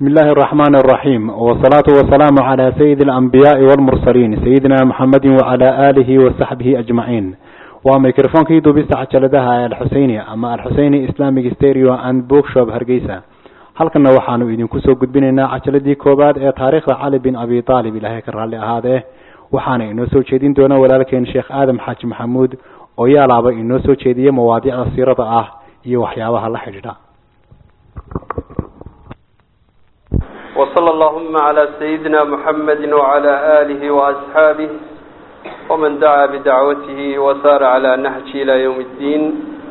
بسم الله الرحمن الرحيم والصلاة والسلام على سيد الأنبياء والمرسلين سيدنا محمد وعلى آله وصحبه أجمعين وميكروفون كيدو بيست عجلدها الحسيني أما الحسيني إسلامي ستيريو أند بوك شوب هرقيسة halkana waxaanu idinku soo gudbinaynaa cajaladii koowaad ee taariikhda cali bin abi aalib ilaahay ka raalli ahaadee waxaana inoo soo jeedin doona walaalkeen sheekh aadam xaaji maxamuud oo yaalaaba inoo soo jeediya mawaadiicda siirada ah iyo waxyaabaha la xidhiidha وصلى اللهم على سيدنا محمد وعلى آله وأصحابه ومن دعا بدعوته وسار على نهجه إلى يوم الدين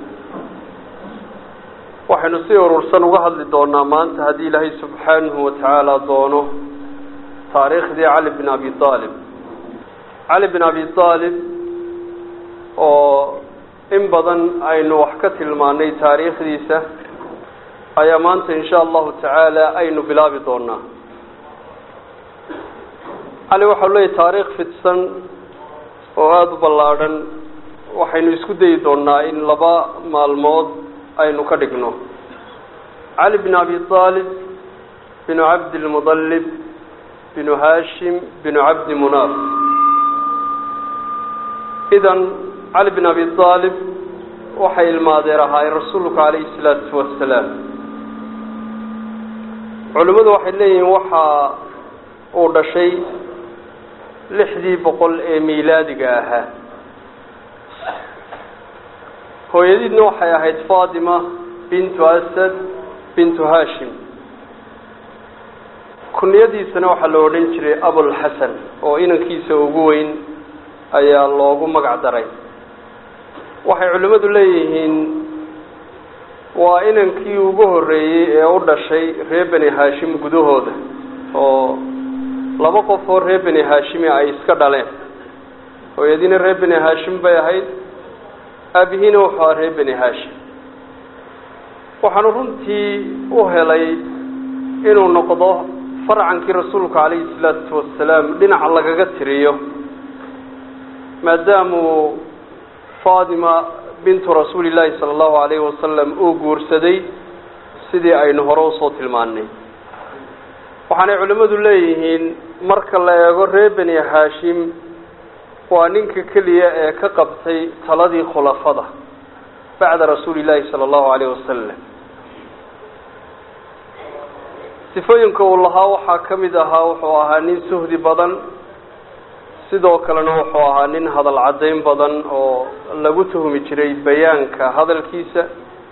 waxaynu si urursan uga hadli doonaa maanta haddii ilaahay subxaanahu watacaala doono taariikhdii cali bin abi aalib cali bin abi aalib oo in badan aynu wax ka tilmaanay taariikhdiisa ayaa maanta insha allahu tacaala aynu bilaabi doonaa cali waxau leeyahy taariikh fidsan oo aada u ballaadhan waxaynu isku dayi doonaa in laba maalmood aynu ka dhigno cali bin abi aalib binu cabdilmudalib binu hashim binu cabdi munaaf idan cali bin abi aalib waxay ilmaadeer ahaayeen rasuulku calayhi salaatu wasalaam culimmadu waxay leeyihiin waxa uu dhashay lixdii boqol ee miilaadiga ahaa hooyadiidna waxay ahayd fatima bintu asad bintu hashim kunyadiisana waxaa la odhan jiray abulxasan oo inankiisa ugu weyn ayaa loogu magac daray waxay culimmadu leeyihiin waa inankii ugu horreeyey ee u dhashay reer beni hashim gudahooda oo laba qof oo reer beni hashimi ay iska dhaleen hooyadiina reer beni hashim bay ahayd aabihiina wuxuu aha reer beni hashim waxaanu runtii u helay inuu noqdo farcankii rasuulka calayhi salaatu wasalaam dhinaca lagaga tiriyo maadaamuu fatima bintu rasuuli llaahi sala allahu alayhi wasalam uu guursaday sidii aynu hore usoo tilmaanay waxaanay culimmadu leeyihiin marka la eego reer beni hashim waa ninka keliya ee ka qabtay taladii khulafada bacda rasuuli llaahi sala allahu alayh wasalam sifooyinka uu lahaa waxaa ka mid ahaa wuxuu ahaa nin suhdi badan sidoo kalena wuxuu ahaa nin hadal caddayn badan oo lagu tuhmi jiray bayaanka hadalkiisa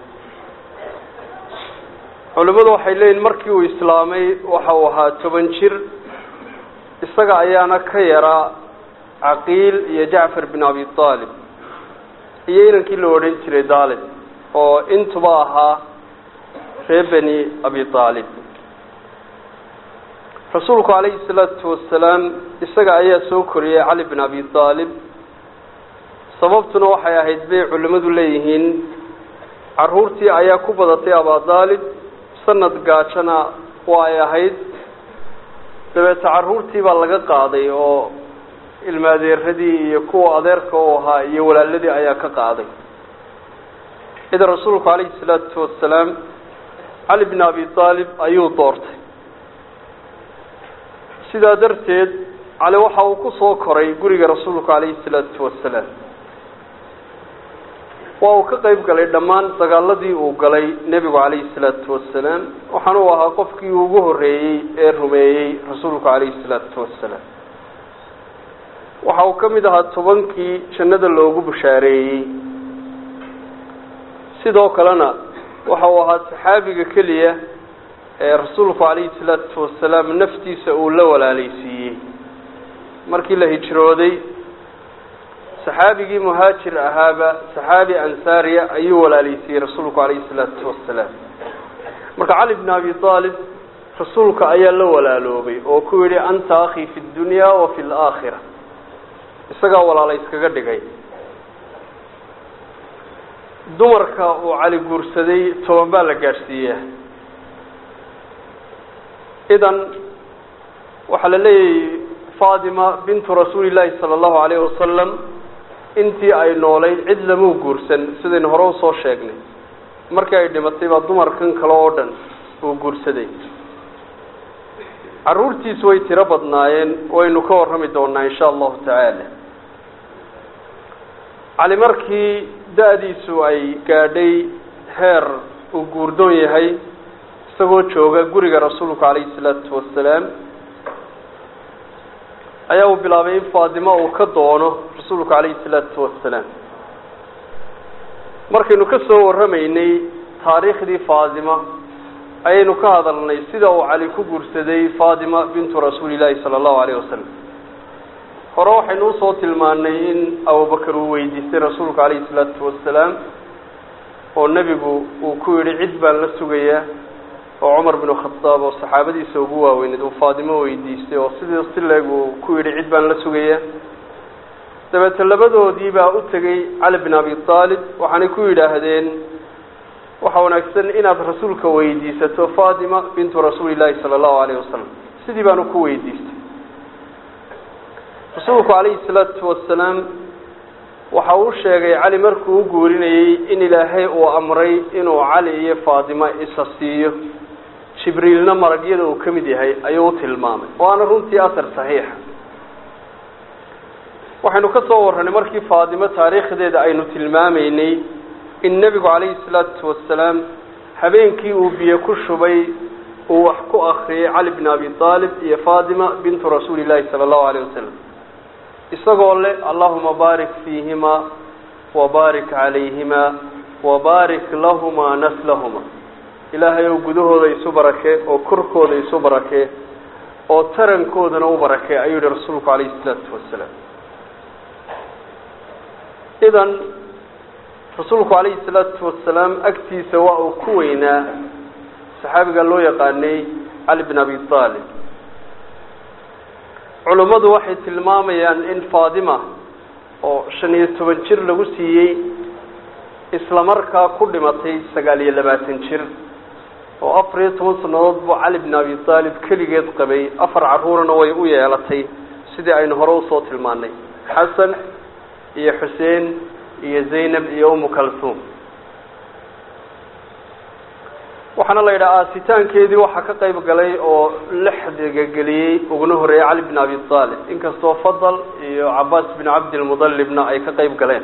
culimmadu waxay leeyihin markii uu islaamay waxa uu ahaa toban jir isaga ayaana ka yaraa caqiil iyo jacfar bin abi aalib iyo inankii la odhan jiray daalib oo intuba ahaa reer beni abi aalib rasuulku calayhi salaatu wasalaam isaga ayaa soo koriyey cali bin abi aalib sababtuna waxay ahayd bay culimmadu leeyihiin caruurtii ayaa ku badatay abadaalib sanad gaajana waa ay ahayd dabeete caruurtii baa laga qaaday oo ilmaadeeradii iyo kuwa adeerka u ahaa iyo walaaladii ayaa ka qaaday idan rasuulku calayhi salaatu wasalaam cali bin abi aalib ayuu doortay sidaa darteed cali waxa uu ku soo koray guriga rasuulku calayhi salaatu wasalaam waa uu ka qeyb galay dhammaan dagaaladii uu galay nebigu calayhi salaatu wasalaam waxaana uu ahaa qofkii ugu horreeyey ee rumeeyey rasuulku calayhi salaatu wasalaam waxa uu ka mid ahaa tobankii jannada loogu bushaareeyey sidoo kalena waxa uu ahaa saxaabiga keliya ee rasuulku calayhi salaatu wasalaam naftiisa uu la walaaleysiiyey markii la hijrooday saxaabigii muhaajir ahaaba saxaabi ansaariya ayuu walaaleysiiyey rasuulku calayhi salaatu wasalaam marka cali bn abi aalib rasuulka ayaa la walaaloobay oo ku yidhi anta akhii fi dunya wa fi laakhira isagaa walaala iskaga dhigay dumarka uu cali guursaday toban baa la gaadhsiiyaa idan waxaa la leeyahay fatima bintu rasuuli llaahi sala allahu alayhi wasalam intii ay noolayd cid lamuu guursan sidaynu hore usoo sheegnay markii ay dhimatay baa dumarkan kale oo dhan uu guursaday carruurtiisu way tiro badnaayeen waynu ka warrami doonaa insha allahu tacaala cali markii da-diisu ay gaadhay heer uu guurdoon yahay isagoo jooga guriga rasuulku calayhi salaatu wasalaam ayaa uu bilaabay in faatimo uu ka doono rasuulku calayhi salaatu wasalaam markaynu ka soo warramaynay taariikhdii faatima ayaynu ka hadalnay sida uu cali ku guursaday faatima bintu rasuuli llaahi sala allahu alayh wasalam hore waxaynu usoo tilmaanay in abubakar uu weydiistay rasuulku calayhi salaatu wasalaam oo nebigu uu ku yidhi cid baan la sugayaa oo cumar binu khadaab oo saxaabadiisa ugu waaweyneed uu faatimo weydiistay oo sidii si leeg uu ku yidhi cid baan la sugayaa dabeete labadoodii baa u tegey cali bin abi aalib waxaanay ku yidhaahdeen waxaa wanaagsan inaad rasuulka weydiisato fatima bintu rasuuli llaahi sala allahu alayh wasalam sidii baanu ku weydiistay rasuulku calayhi salaatu wasalaam waxa uu sheegay cali markuu u guurinayey in ilaahay uu amray inuu cali iyo faatima isa siiyo jibriilna maragyada uu ka mid yahay ayuu u tilmaamay waana runtii asar saxiixa waxaynu ka soo warranay markii faatimo taariikhdeeda aynu tilmaamaynay in nebigu calayhi salaatu wasalaam habeenkii uu biyo ku shubay uu wax ku akriyay cali bin abi aalib iyo faatima bintu rasuuli llaahi sala allahu alayh wasalam isagoo leh allahuma baarik fiihima wabaarik calayhima wabaarik lahumaa naslahuma ilaahay ou gudahooda isu barakee oo korkooda isu barakee oo tarankoodana u barakee ayuu yihi rasuulku calayhi salaatu wasalaam idan rasuulku calayhi salaatu wasalaam agtiisa waa uu ku weynaa saxaabiga loo yaqaanay cali bin abi aalib culummadu waxay tilmaamayaan in faatima oo shan iyo toban jir lagu siiyey isla markaa ku dhimatay sagaal iyo labaatan jir oo afar iyo toban sannadood buu cali bin abi aalib keligeed qabay afar carruurna way u yeelatay sidii aynu hore usoo tilmaanay xasan iyo xuseen iyo zaynab iyo umu kalsuum waxaana la yidhaha aasitaankeedii waxaa ka qayb galay oo lixdiga geliyey uguna horreeyey cali bin abi aalib inkastoo fadal iyo cabaas bin cabdilmudalibna ay ka qayb galeen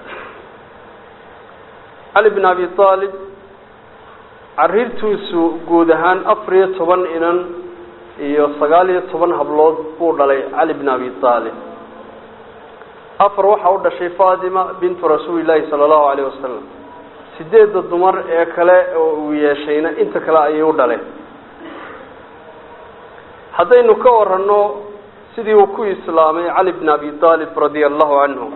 cali bin abi aalib cariirtiisu guud ahaan afar iyo toban inan iyo sagaal iyo toban hablood buu dhalay cali bin abi aalib afar waxaa u dhashay fatima bintu rasuuli llaahi sala allahu alayh wasalam sideedda dumar ee kale oo uu yeeshayna inta kale ayay u dhaleen haddaynu ka waranno sidii uu ku islaamay cali bin abi aalib radia allahu canhu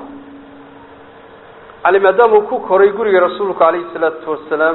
cali maadaama uu ku koray guriga rasuulku calayhi salaatu wasalaam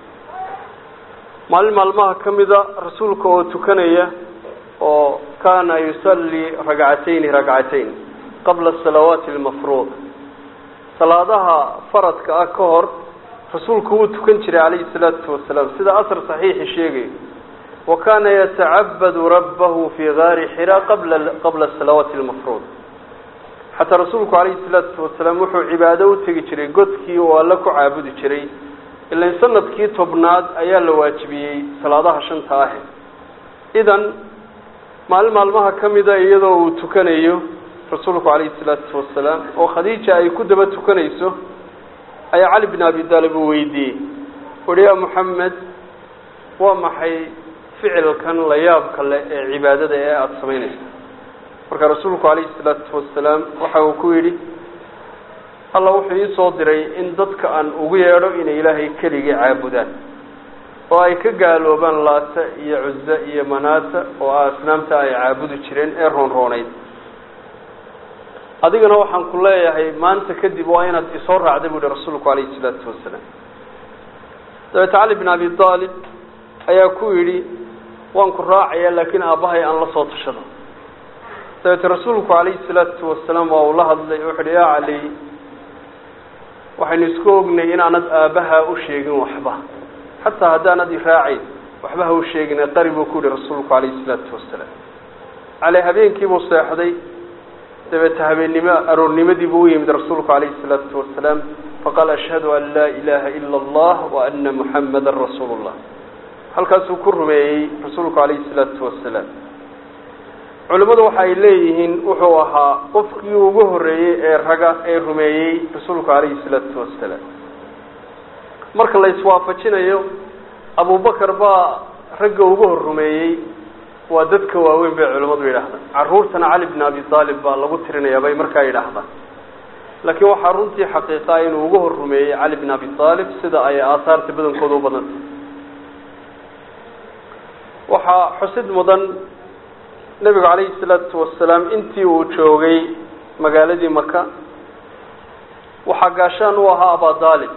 maalin maalmaha ka mida rasuulka oo tukanaya oo kaana yusallii ragcatayni ragcatayn qabla asalawaati almafruud salaadaha faradka ah ka hor rasuulku wuu tukan jiray calayhi salaatu wasalaam sida asar saxiixi sheegayo wa kaana yatacabadu rabbahu fii gaari xira qabla qabla asalawaati almafruud xataa rasuulku calayhi salaatu wasalaam wuxuu cibaado u tegi jiray godkii oo alle ku caabudi jiray ilan sanadkii tobnaad ayaa la waajibiyey salaadaha shanta ah idan maalin maalmaha ka mida iyadoo uu tukanayo rasuulku calayhi salaatu wasalaam oo khadiija ay ku daba tukanayso ayaa cali bin abi taalib uu weydiiyey uhi yaa moxamed waa maxay ficilkan la yaabka leh ee cibaadada ee aada samaynaysa marka rasuulku calayhi salaatu wasalaam waxa uu ku yidhi alla wuxuu ii soo diray in dadka aan ugu yeedho inay ilaahay keligii caabudaan oo ay ka gaaloobaan laata iyo cuza iyo manaata oo asnaamta ay caabudi jireen ee roonroonayd adigana waxaan ku leeyahay maanta kadib waa inaad isoo raacda bu yihi rasuulku calayhi salaatu wasalaam dabeete cali bin abi aalib ayaa ku yidhi waan ku raacaya laakiin aabbahay aan la soo tashado dabeete rasuulku calayhi salaatu wasalaam waa uu la hadlay wuxu uhi yaa cali waxaynu isku ognay inaanad aabbahaa u sheegin waxba xataa haddaanad i raacayn waxba ha u sheegin qari buu ku yihi rasuulku calayhi salaatu wasalaam cali habeenkiibuu seexday dabeete habeennimo aroornimadii buu u yimid rasuulku calayhi salaatu wasalaam faqaala ashhadu an laa ilaaha ila allah wa ana muxammadan rasuulu llah halkaasuu ku rumeeyey rasuulku calayhi salaatu wasalaam culimmadu waxa ay leeyihiin wuxuu ahaa qofkii ugu horreeyey ee raga ee rumeeyey rasuulku calayhi salaatu wasalaam marka la iswaafajinayo abubakar baa ragga ugu hor rumeeyey waa dadka waaweyn bay culimmadu yidhaahdaan carruurtana cali bn abi aalib baa lagu tirinayaa bay markaa yidhaahdaan laakiin waxaa runtii xaqiiqaa inuu ugu hor rumeeyey cali bn abi aalib sida ay aahaarta badankooda u badantay waxaa xusid mudan nebigu calayhi salaatu wasalaam intii uu joogay magaaladii maka waxaa gaashaan u ahaa abadaalib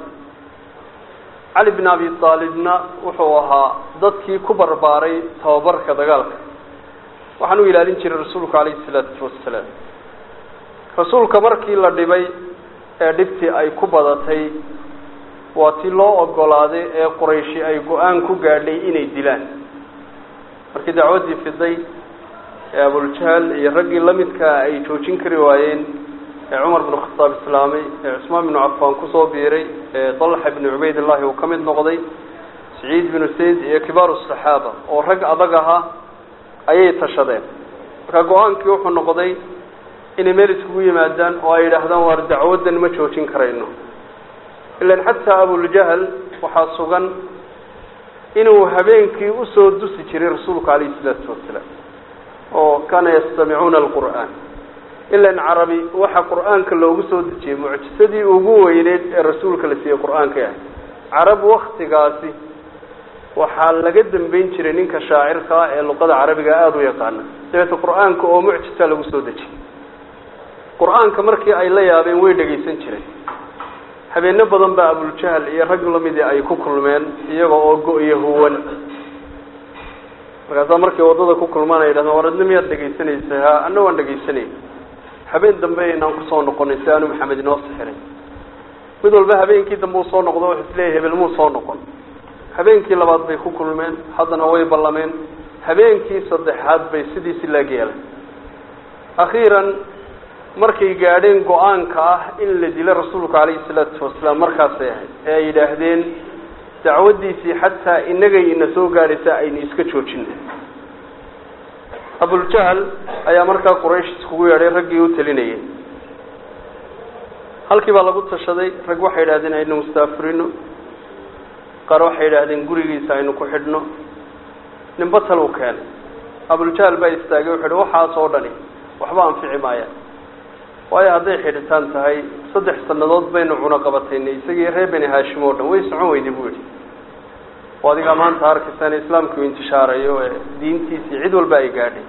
cali bn abi aalibna wuxuu ahaa dadkii ku barbaaray tababarka dagaalka waxaan u ilaalin jiray rasuulku calayhi salaatu wasalaam rasuulka markii la dhibay ee dhibtii ay ku badatay waa tii loo ogolaaday ee qurayshi ay go-aan ku gaadhay inay dilaan markii dacwaddii fiday ee abuljahl iyo raggii lamidkaa ay joojin kari waayeen ee cumar binu khataab islaamay ee cusmaan binu cafaan kusoo biiray ee dalxa binu cubaydillahi uu ka mid noqday saciid binu sayd iyo kibaaru saxaaba oo rag adag ahaa ayay tashadeen marka go-aankii wuxuu noqday inay meel iskugu yimaadaan oo ay yidhaahdaan waar dacwaddan ma joojin karayno ilan xataa abuljahl waxaa sugan inuu habeenkii usoo dusi jiray rasuulku calayhi salaatu wasalaam oo kaana yastamicuuna alqur'aan ilan carabi waxa qur'aanka loogu soo dejiyey mucjisadii ugu weyneyd ee rasuulka la siiyey qur'aanka ahay carab waktigaasi waxaa laga dambeyn jiray ninka shaacirka ah ee luqada carabiga aada u yaqaana dabeeta qur'aanka oo mucjisa lagu soo dejiyey qur-aanka markii ay la yaabeen way dhegaysan jireen habeeno badan baa abuljahl iyo rag lamidii ay ku kulmeen iyaga oo go-iyo huwan markaasaa markay waddada ku kulmaan ay yidhahdeen war adna miyaad dhegaysanaysa ha anna waan dhegaysanay habeen dambe aynaan kusoo noqonay si aanu maxamed inoo sixiray mid walba habeenkii dambe uu soo noqdo wuxuu isleeyahy hebel muu soo noqon habeenkii labaad bay ku kulmeen haddana way ballameen habeenkii saddexaad bay sidiisi laag yeelay akhiiran markay gaadheen go-aanka ah in la dilo rasuulku calayhi salaatu wasalaam markaasay ahayd ee ay yidhaahdeen dacwaddiisii xataa inagay ina soo gaadhaysa aynu iska joojina abuljahl ayaa markaa quraysh iskugu yeedhay raggii u talinayay halkii baa lagu tashaday rag waxay yidhahdeen aynu mustaafirino qaar waxay yidhaahdeen gurigiisa aynu ku xidhno ninba tal u keenay abuljahl baa istaagay wuxu uhi waxaas oo dhani waxba anfici maaya waayo hadday xidhitaan tahay saddex sannadood baynu cunaqabataynay isagii reer beni haashim oo dhan way socon weyday buu yidhi oo adigaa maanta arkaysaan islaamkii u intishaarayo ee diintiisii cid walba ay gaadhay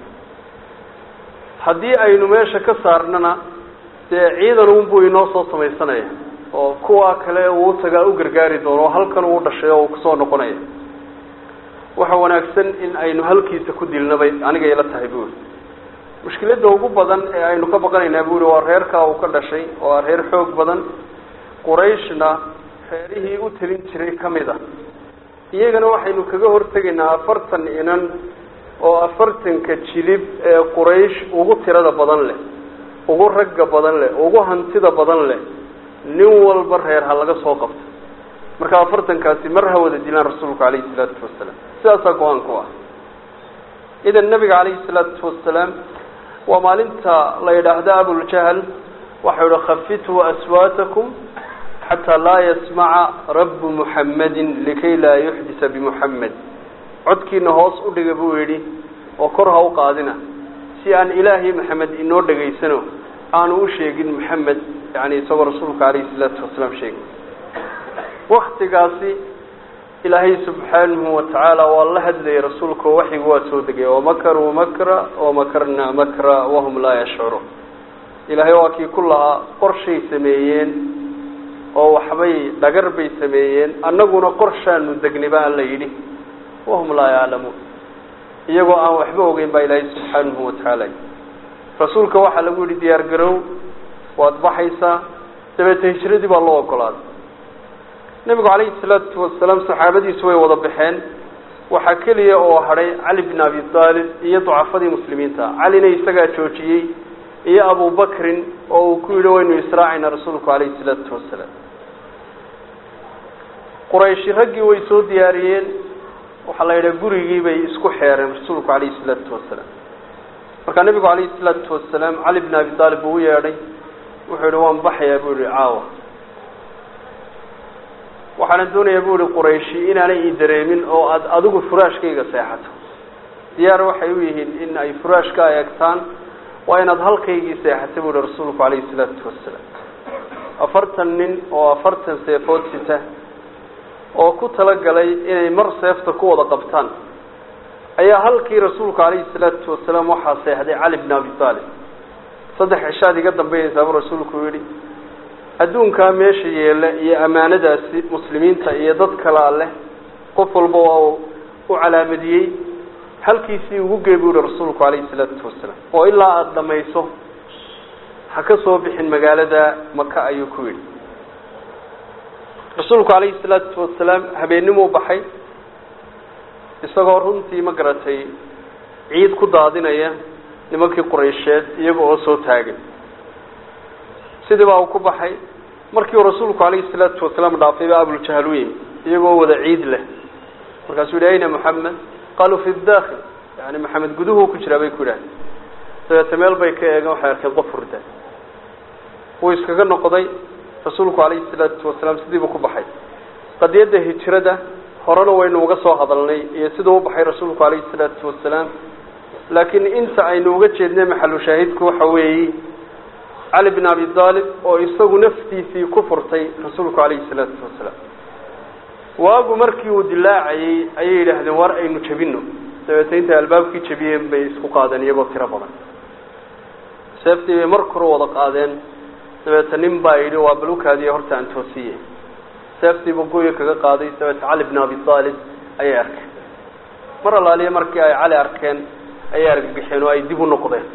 haddii aynu meesha ka saarnana dee ciidan unbuu inoo soo samaysanaya oo kuwa kale uu tagaa u gargaari doono oo halkan uu dhashay oo uu kusoo noqonaya waxa wanaagsan in aynu halkiisa ku dilnabay aniga ila tahay buuri mushkiladda ugu badan ee aynu ka baqanaynaa buuri waa reerkaa uu ka dhashay waa reer xoog badan qurayshna reerihii u talin jiray ka mid a iyagana waxaynu kaga hortegaynaa afartan inan oo afartanka jilib ee quraysh ugu tirada badan leh ugu ragga badan leh ugu hantida badan leh nin walba reer ha laga soo qabto marka afartankaasi mar ha wada dilaan rasuulku calayhi salaatu wasalaam sidaasaa go-aanku ah idan nabiga calayhi salaatu wasalaam waa maalinta la yidhaahda abuljahl waxau ihi khafituu aswaatakum xataa laa yasmaca rabu muxammadin likay laa yuxdisa bimuxammed codkiina hoos u dhiga buu yidhi oo kor ha u qaadina si aan ilaahay maxamed inoo dhegaysano aanu u sheegin maxamed yani isagoo rasuulka calayhi salaatu wasalaam sheegay waktigaasi ilaahay subxaanahu watacaala waa la hadlayay rasuulka oo waxyigu waa soo degay wamakaruu makra wamakarnaa makra wahum laa yashcuruun ilaahay waa kii ku lahaa qorshay sameeyeen oo waxbay dhagar bay sameeyeen annaguna qorshaanu degnay baa alla yidhi wahum laa yaclamuun iyagoo aan waxba ogeyn baa ilaahay subxaanahu watacaala rasuulka waxaa lagu yidhi diyaar garow waad baxaysaa dabeete hijradii baa loo ogolaaday nebigu calayhi salaatu wasalaam saxaabadiisu way wada baxeen waxaa keliya oo hadhay cali bin abi aalib iyo ducafadii muslimiinta calina isagaa joojiyey iyo abubakrin oo uu ku yidhi waynu israacaynaa rasuulku calayhi salaatu wasalaam qurayshi raggii way soo diyaariyeen waxaa la yidhaha gurigii bay isku xeereen rasuulku calayhi salaatu wasalaam markaa nebigu calayhi salaatu wasalaam cali bn abi aalib buu u yeedhay wuxuu yihi waan baxayaa buu yihi caawa waxaana doonayaa bu yihi qurayshi inaanay ii dareemin oo aad adigu furaashkayga seexato diyaar waxay u yihiin in ay furaashka eegtaan waa inaad halkaygii seexata bu yihi rasuulku calayhi salaatu wasalaam afartan nin oo afartan seefood sita oo ku talagalay inay mar seefta ku wada qabtaan ayaa halkii rasuulku calayhi salaatu wasalaam waxaa seexday cali bn abi aalib saddex cishaad iga dambeynaysaa buu rasuulku yihi adduunkaa meesha yeela iyo ammaanadaasi muslimiinta iyo dad kalaa leh qof walba waa u calaamadiyey halkiisii ugu gey buu yihi rasuulku calayhi salaatu wasalaam oo ilaa aada dhamayso ha ka soo bixin magaalada maka ayuu ku yidhi rasuulku calayhi salaatu wasalaam habeennimuu baxay isagoo runtii ma garatay ciid ku daadinaya nimankii quraysheed iyaga oo soo taagan sidii baa uu ku baxay markii uu rasuulku calayhi salaatu wasalaam dhaafay baa abuljahal u yimi iyagoo wada ciid leh markaasuu yihi ayna moxamed qaaluu fi daakil yani maxamed guduhuu ku jiraa bay ku yidhahdeen dabeete meel bay ka eegeen waxay arkeen qof hurda wuu iskaga noqday rasuulku calayhi salaatu wasalaam sidiibuu ku baxay qadiyadda hijrada horena waynu uga soo hadalnay iyo siduu u baxay rasuulku calayhi salaatu wasalaam laakiin inta aynu uga jeednay maxalu shaahidku waxa weeye cali bn abi aalib oo isagu naftiisii ku furtay rasuulku calayhi salaatu wasalaam waagu markii uu dilaacayey ayay yidhaahdeen war aynu jebino dabeete intay albaabkii jebiyeen bay isku qaadeen iyagoo tiro badan seeftii bay mar kore wada qaadeen dabeete nin baa yidhi waa balukaadiya horta aan toosiye seeftiibu goya kaga qaaday dabeete cali bn abi aalib ayay arkeen mar allaaliya markii ay cali arkeen ayay argagixeen oo ay dib u noqdeen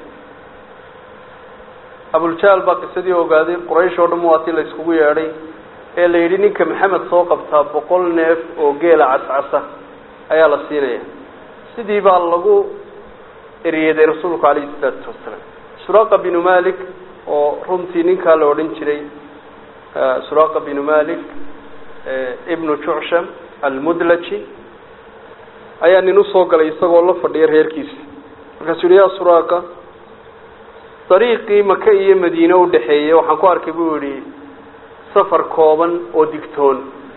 abuljahl baa qisadii ogaaday quraysh oo dhan waatii la iskugu yeedhay ee la yidhi ninka maxamed soo qabtaa boqol neef oo geela cascasa ayaa la siinaya sidii baa lagu eryeeday rasuulku calayhi salaatu wasalaam suraqa binu malik oo runtii ninkaa la odhan jiray suraqa binu malik ibnu jucsham almudlaji ayaa nin usoo galay isagoo la fadhiya reerkiisa markaasuu yihi yaa suraqa dariiqii maka iyo madiine udhaxeeyey waxaan ku arkay buu yihi safar kooban oo digtoon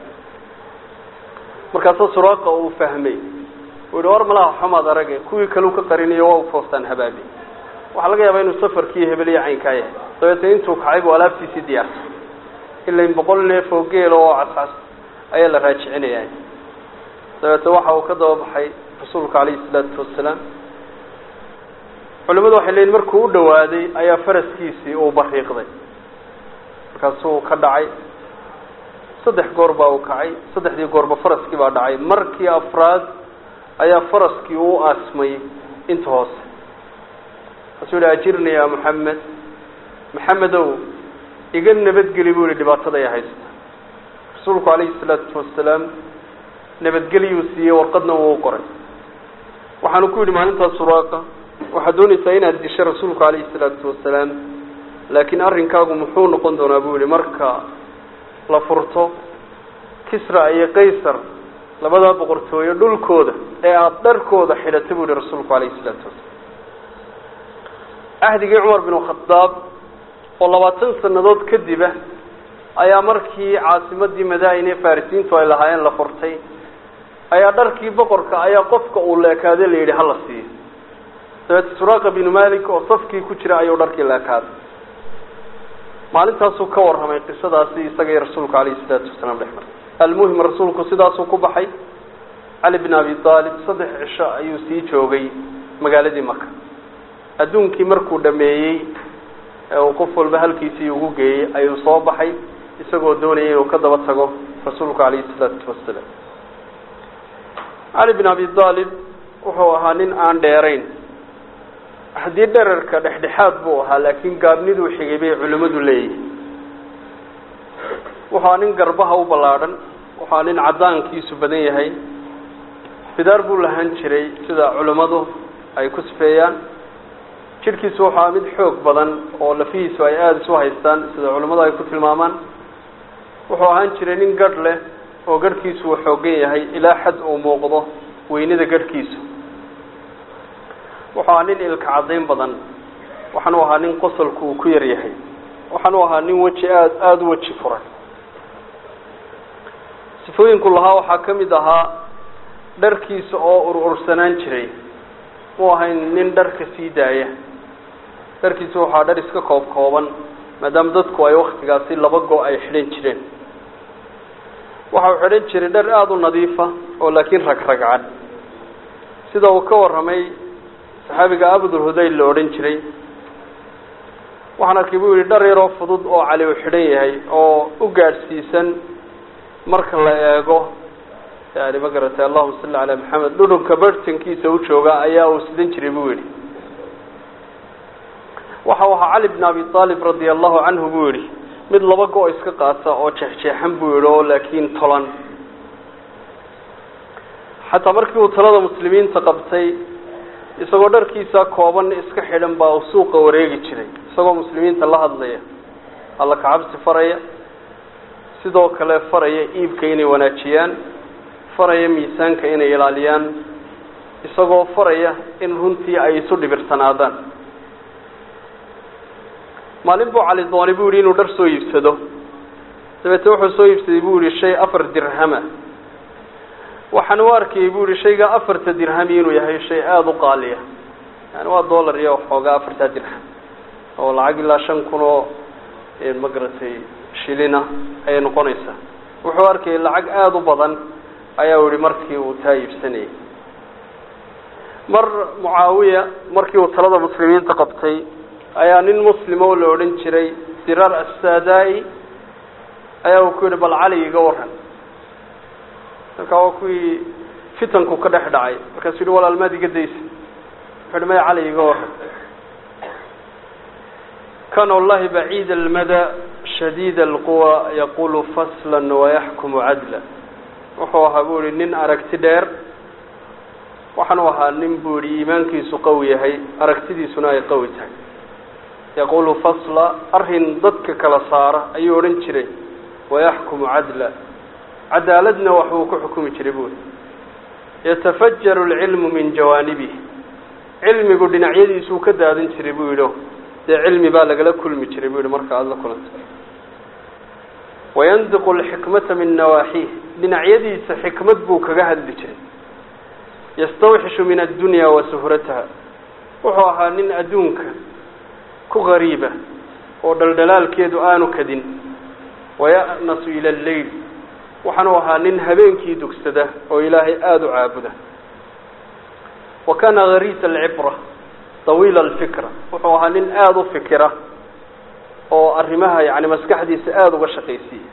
markaasa suraaqa uu fahmay uu yihi war malaha xamaad arage kuwii kaleu ka qarinayo waa u foostaan habaabi waxaa laga yaabaa inuu safarkii hebeliya caynkaa yahay dabeetna intuu kacay buu alaabtiisii diyaartay ilain boqol neef oo geela oo cascas ayaa la raajicinaya dabeetna waxa uu ka daba baxay rasuulka calayhi salaatu wasalaam culimadu waxay leeyiin markuu u dhawaaday ayaa faraskiisii uu bariiqday markaasuu ka dhacay saddex goor baa uu kacay saddexdii goorba faraskii baa dhacay markii afraad ayaa faraskii uu aasmay inta hoose markaasuu yihi ajirni ya moxamed maxamedow iga nabadgeli buu yihi dhibaatada ay haysta rasuulku calayhi salaatu wasalaam nabadgeliyuu siiyey warqadna wuu qoray waxaanu ku yidhi maalintaas suraaqa waxaad doonaysaa inaad disho rasuulku calayhi salaatu wasalaam laakiin arrinkaagu muxuu noqon doonaa buu yihi marka la furto kisra iyo qaysar labadaa boqortooyo dhulkooda ee aada dharkooda xidhata buu yihi rasuulku calayhi salaatu wasalaam ahdigii cumar bin khadaab oo labaatan sanadood kadiba ayaa markii caasimadii madaa'in ee farisiintu ay lahaayeen la furtay ayaa dharkii boqorka ayaa qofka uu leekaaday la yidhi hala siiyo dabeete suraaqa binu malik oo safkii ku jira ayuu dharkii leekaaday maalintaasuu ka warramay qisadaasi isaga iyo rasuulku calayhi salaatu wasalaam dhex maray almuhim rasuulku sidaasuu ku baxay cali bin abi aalib saddex cisho ayuu sii joogay magaaladii maka adduunkii markuu dhameeyey ee uu qof walba halkiisii ugu geeyey ayuu soo baxay isagoo doonayay inuu ka daba tago rasuulku calayhi salaatu wasalaam cali bin abi aalib wuxuu ahaa nin aan dheerayn haddii dherarka dhexdhexaad buu ahaa laakiin gaabniduu xigay bay culimmadu leeyihin wuxua nin garbaha u ballaadhan wuxua nin caddaankiisu badan yahay bidaar buu lahaan jiray sida culimmadu ay ku sifeeyaan jidhkiisu waxaa mid xoog badan oo lafihiisu ay aada isu haystaan sida culimmadu ay ku tilmaamaan wuxuu ahaan jiray nin gadh leh oo garhkiisu uu xoogan yahay ilaa xad uu muuqdo weynida garhkiisu wuxuu ahaa nin ilka caddayn badan waxaanu ahaa nin qosolku uu ku yar yahay waxaanu ahaa nin weji aada aada u weji furan sifooyinku lahaa waxaa ka mid ahaa dharkiisa oo ur-ursanaan jiray mu ahayn nin dharka sii daaya dharkiisa waxaa dhar iska koob kooban maadaama dadku ay waktigaasi laba go- ay xidhan jireen waxa uu xidhan jiray dhar aada u nadiifa oo laakiin ragragcan sida uu ka warramay saxaabiga abudulhudayl la odhan jiray waxaan arkay buu yihi dhar yaroo fudud oo cali uu xidhan yahay oo u gaadhsiisan marka la eego yani ma garatay allahuma salli calaa maxamed dhudhunka bartankiisa u jooga ayaa uu sidan jiray buu yihi waxa uu ahaa cali bn abi aalib radia allahu canhu buu yihi mid laba go- iska qaata oo jeexjeexan buu yihi oo laakiin tolan xataa markii uu talada muslimiinta qabtay isagoo dharkiisa kooban iska xidhan baa uu suuqa wareegi jiray isagoo muslimiinta la hadlaya alla kacabsi faraya sidoo kale faraya iibka inay wanaajiyaan faraya miisaanka inay ilaaliyaan isagoo faraya in runtii ay isu dhibirsanaadaan maalin buu cali doonay buu yihi inuu dhar soo iibsado dabeete wuxuu soo iibsaday buu yihi shay afar dirhama waxaan u arkayay buu yihi shayga afarta dirhami inuu yahay shay aada u qaaliya yani waa dollar iyo waxoogaa afartaa dirham oo lacag ilaa shan kun oo ma garatay shilina ayay noqonaysaa wuxuu arkayay lacag aada u badan ayaa u yihi markii uu taa iibsanayay mar mucaawiya markii uu talada muslimiinta qabtay ayaa nin muslima oo la odhan jiray dirar assadaa-i ayaa uu ku yihi bal cali iga waran markaa waa kuwii fitanku ka dhex dhacay markaasuu yihi walaal maad iga daysa wuxuu yihi maya cali iga waran kana wallahi baciid almada shadiid alquwa yaqulu faslan wayaxkumu cadla wuxuu ahaa buu yihi nin aragti dheer waxaanu ahaa nin buu yihi iimaankiisu qawi yahay aragtidiisuna ay qawi tahay yaqulu fasla arrin dadka kala saara ayuu odhan jiray wayaxkumu cadla cadaaladna waxbuu ku xukumi jiray buuri yatafajaru alcilmu min jawaanibih cilmigu dhinacyadiisuu ka daadan jiray buu yidhi dee cilmi baa lagala kulmi jiray buu yihi marka aada la kulanta wayandiqu alxikmata min nawaaxiih dhinacyadiisa xikmad buu kaga hadli jiray yastawxishu min addunya wa suhrataha wuxuu ahaa nin adduunka ku gariiba oo dhaldhalaalkeedu aanu kadin waya'nasu ila alleyl waxaanu ahaa nin habeenkii dugsada oo ilaahay aada u caabuda wa kana gariisa alcibra tawiila alfikra wuxuu ahaa nin aada u fikira oo arrimaha yani maskaxdiisa aada uga shaqaysiiya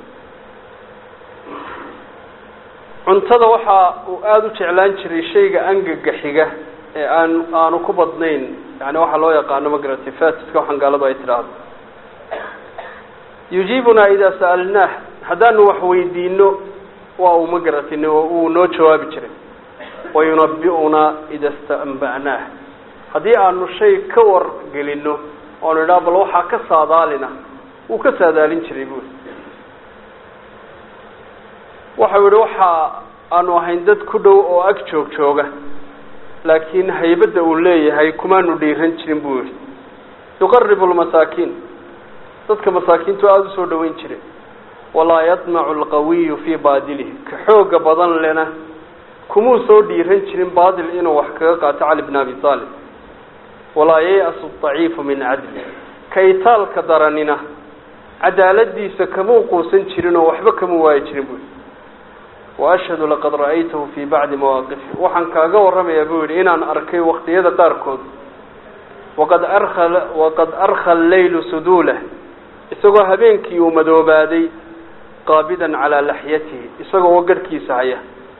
cuntada waxa uu aada u jeclaan jiray shayga angaga xiga ee aan aanu ku badnayn yani waxaa loo yaqaano magarati fatiska waxaan gaaladu ay tidhaahdo yujiibunaa idaa sa'alnaah haddaanu wax weydiino waa uu magaratay uu noo jawaabi jiray wayunabi'unaa ida stamba'naah haddii aanu shay ka wargelino oanu idhaha bal waxaa ka saadaalina wuu ka saadaalin jiray buuri waxau yihi waxa aanu ahayn dad ku dhow oo ag joog jooga laakiin haybadda uu leeyahay kumaanu dhiiran jirin buu yihi yuqaribu lmasaakiin dadka masaakiintu aada usoo dhaweyn jiray walaa yadmacu alqawiyu fii baadilihi ka xooga badan lena kumuu soo dhiiran jirin baadil inuu wax kaga qaato cali bn abi aalib walaa yay-asu daciifu min cadli ka itaalka daranina cadaaladiisa kamuu quusan jirin oo waxba kamuu waayi jirin buu yihi waashhadu laqad ra'aytahu fii bacdi mawaaqifi waxaan kaaga warramayaa buu yihi inaan arkay waqtiyada qaarkood waqad arka waqad arkha alleylu suduulah isagoo habeenkii uu madoobaaday qaabidan calaa laxyatihi isagoo garhkiisa haya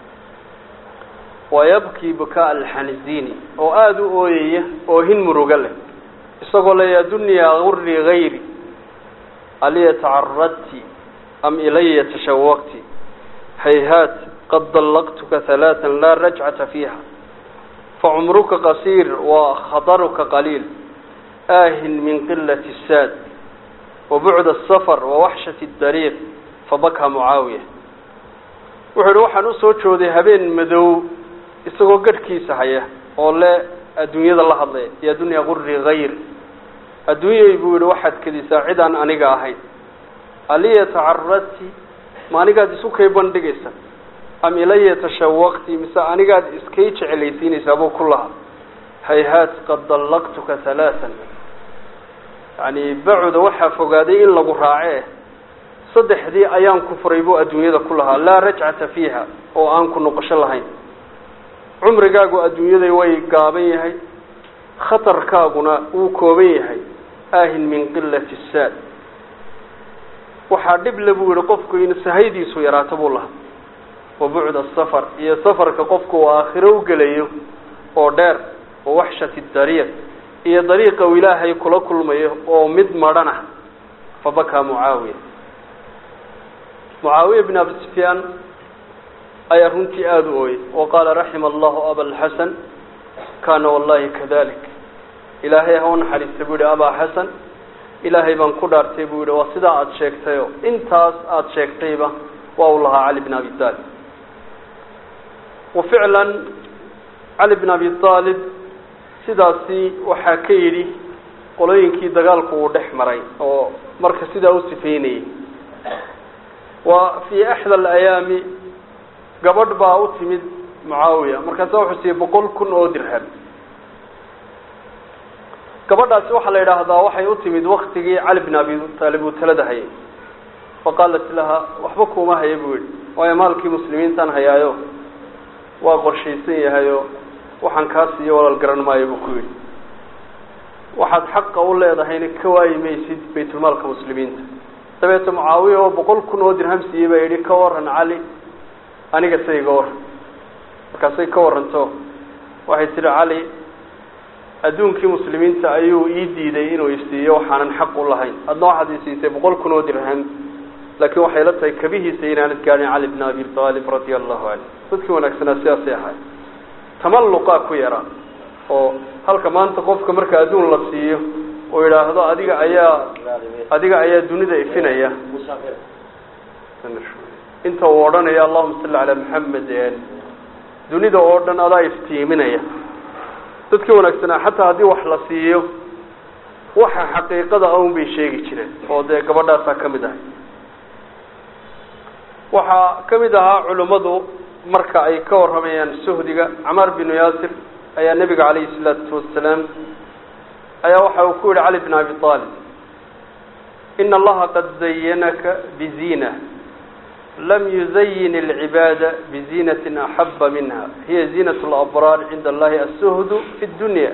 wayabkii bukaa alxanziini oo aada u ooyaya oohin muruga leh isagoo le yaa dunyaa guri gayri aliya tacaradti am ilaya tashawaqti hayhaat qad dallaqtuka halaatan laa rajcata fiiha facumruka qasiir wa khadaruka qaliil aahin min qilati saad wabucd asafar wawaxshati dariiq fabakaa mucaawiya wuxuu yihi waxaan usoo jooday habeen madow isagoo garhkiisa haya oo le adduunyada la hadlaya yaa dunya guri hayr adduunyay buu yihi waxaad kedisaa cid aan aniga ahayn aliya tacaradti ma anigaad isu kay bandhigaysa am ilaya tashawaqti mise anigaad iskay jecelaysiinaysaa buu ku lahaa hayhaat qad dallaqtuka halaaan yani bacuda waxaa fogaaday in lagu raace saddexdii ayaan ku furay buu adduunyada ku lahaa laa rajcata fiiha oo aan ku noqosho lahayn cumrigaagu adduunyada way gaaban yahay khatarkaaguna wuu kooban yahay aahin min qilati saad waxaa dhib le buu yihi qofku in sahaydiisu yaraato buu lahaa wa bucda safar iyo safarka qofku uu aakhiro u gelayo oo dheer wa waxshati dariiq iyo dariiqa uu ilaahay kula kulmayo oo mid madhanah fabakaa mucaawiya mucaawiya bin abi sufyaan ayaa runtii aada u ooyey wa qaala raxima allahu abalxasan kaana wallahi kadalik ilaahay ha u naxariista buu yihi abaa xasan ilaahay baan ku dhaartay buu yihi waa sidaa aada sheegtayo intaas aada sheegtayba waa uu lahaa cali bin abi taalib wa ficlan cali bin abi aalib sidaasi waxaa ka yidhi qolooyinkii dagaalku uu dhex maray oo marka sidaa u sifeynayay wa fii axda alayaami gabadh baa u timid mucaawiya markaasa wuxuu siiyey boqol kun oo dirham gabadhaasi waxaa la yidhaahdaa waxay u timid waktigii cali bin abi taalib uu talada hayay faqaalat laha waxba kuuma haya buu yihi waayo maalkii muslimiintaan hayaayo waa qorshaysan yahayo waxaan kaa siiyo walaal garan maayo buu ku yidhi waxaad xaqa u leedahayna ka waayi maysid baytulmaalka muslimiinta dabeete mucaawiya oo boqol kun oo dirham siiyey baa yidhi ka waran cali aniga say iga waran markaasay ka waranto waxay tihi cali adduunkii muslimiinta ayuu ii diiday inuu isiiyo waxaanan xaq u lahayn adna waxaad isiisay boqol kun oo dirham laakiin waxay la tahay kabihiisa inaanad gaadhin cali bn abi aalib radia allahu canhu dadkii wanaagsanaa sidaasay ahay tamalluqaa ku yaraa oo halka maanta qofka marka adduun la siiyo oo yidhaahdo adiga ayaa adiga ayaa dunida ifinaya inta uu odhanaya allahuma salli calaa maxamed dunida oo dhan adaa iftiiminaya dadkii wanaagsanaa xataa haddii wax la siiyo waxa xaqiiqada aun bay sheegi jireen oo dee gabadhaasaa ka mid ahay waxaa ka mid ahaa culimmadu marka ay ka warramayaan suhdiga camaar binu yaasir ayaa nebiga calayhi salaatu wasalaam ayaa waxa uu ku yihi cali bn abi aalib ina allaha qad zayanaka bizina lam yuzayin alcibaada bizinatin axaba minha hiya ziinat labraar cinda allahi asuhdu fi dunya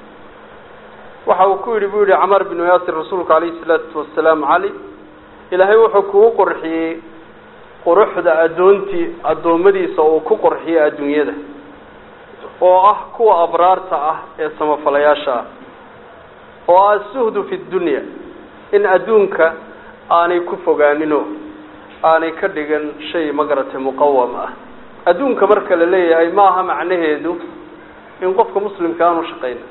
waxa uu ku yidhi bu yihi camaar binu yaasir rasuulku calayhi salaatu wasalaam cali ilaahay wuxuu kugu qorxiyey quruxda addoontii addoommadiisa uu ku qorxiyey adduunyada oo ah kuwa abraarta ah ee samafalayaasha ah oo ah asuhdu fi dunya in adduunka aanay ku fogaaninoo aanay ka dhigan shay magaratay muqawam ah adduunka marka la leeyahay ma aha macnaheedu in qofka muslimka aanu shaqayna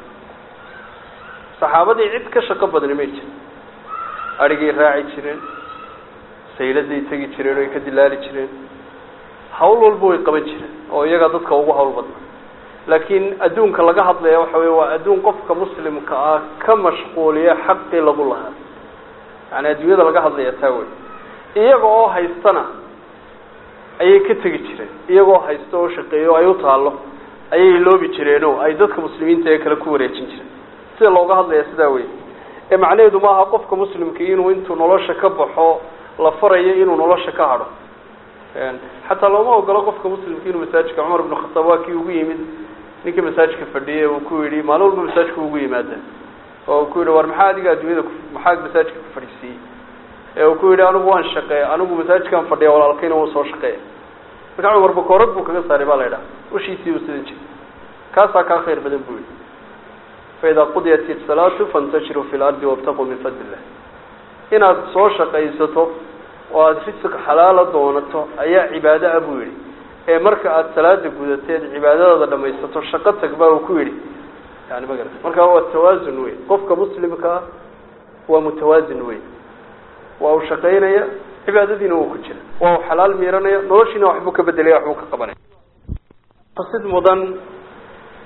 saxaabadii cid ka shaqo badni may jirin adhigay raaci jireen sayladay tegi jireen oo ay ka dilaali jireen hawl walba way qaban jireen oo iyagaa dadka ugu hawl badna laakiin adduunka laga hadlaya waxa wey waa adduun qofka muslimka ah ka mashquuliya xaqii lagu lahaa yani adduunyada laga hadlaya taa wey iyaga oo haystana ayay ka tegi jireen iyagoo haysta oo shaqeeyo ay u taalo ayay loobi jireenoo ay dadka muslimiinta ee kale ku wareejin jireen sida looga hadlaya sidaa wey ee macnaheedu maaha qofka muslimka inuu intuu nolosha ka baxo la farayo inuu nolosha ka hadho xataa looma ogolo qofka muslimka inuu masaajidka cumar ibnu khataab waa kii ugu yimid ninkii masaajidka fadhiyay uu ku yidhi maalin walba masaajidka ugu yimaada oo ku yidhi war maxaa adiga adduunyada maxaa masaajidka ku fadhiisiiyey ee uu ku yidhi anigu waan shaqeeya anigu masaajidkaan fadhiya walaalkayna wuu soo shaqeeya marka cumar bakoorad buu kaga saaray baa la idhaha ushiisii uu sidan jiray kaasaa kaa khayr badan buu yidhi faidaa qudiyat isalaatu fantashiruu fi lardi wabtaquu min fadli illah inaad soo shaqaysato oo aada risiq xalaala doonato ayaa cibaado ah buu yidhi ee marka aada salaada gudateed cibaadadaada dhamaysato shaqo tag baa uu ku yidhi yani ma garata marka waa tawaasun wey qofka muslimkaa waa mutawaasin wey waa uu shaqaynaya cibaadadiina wuu ku jira waa uu xalaal miiranaya noloshiina waxbuu ka bedelaya waxbuu ka qabanaya sid mudan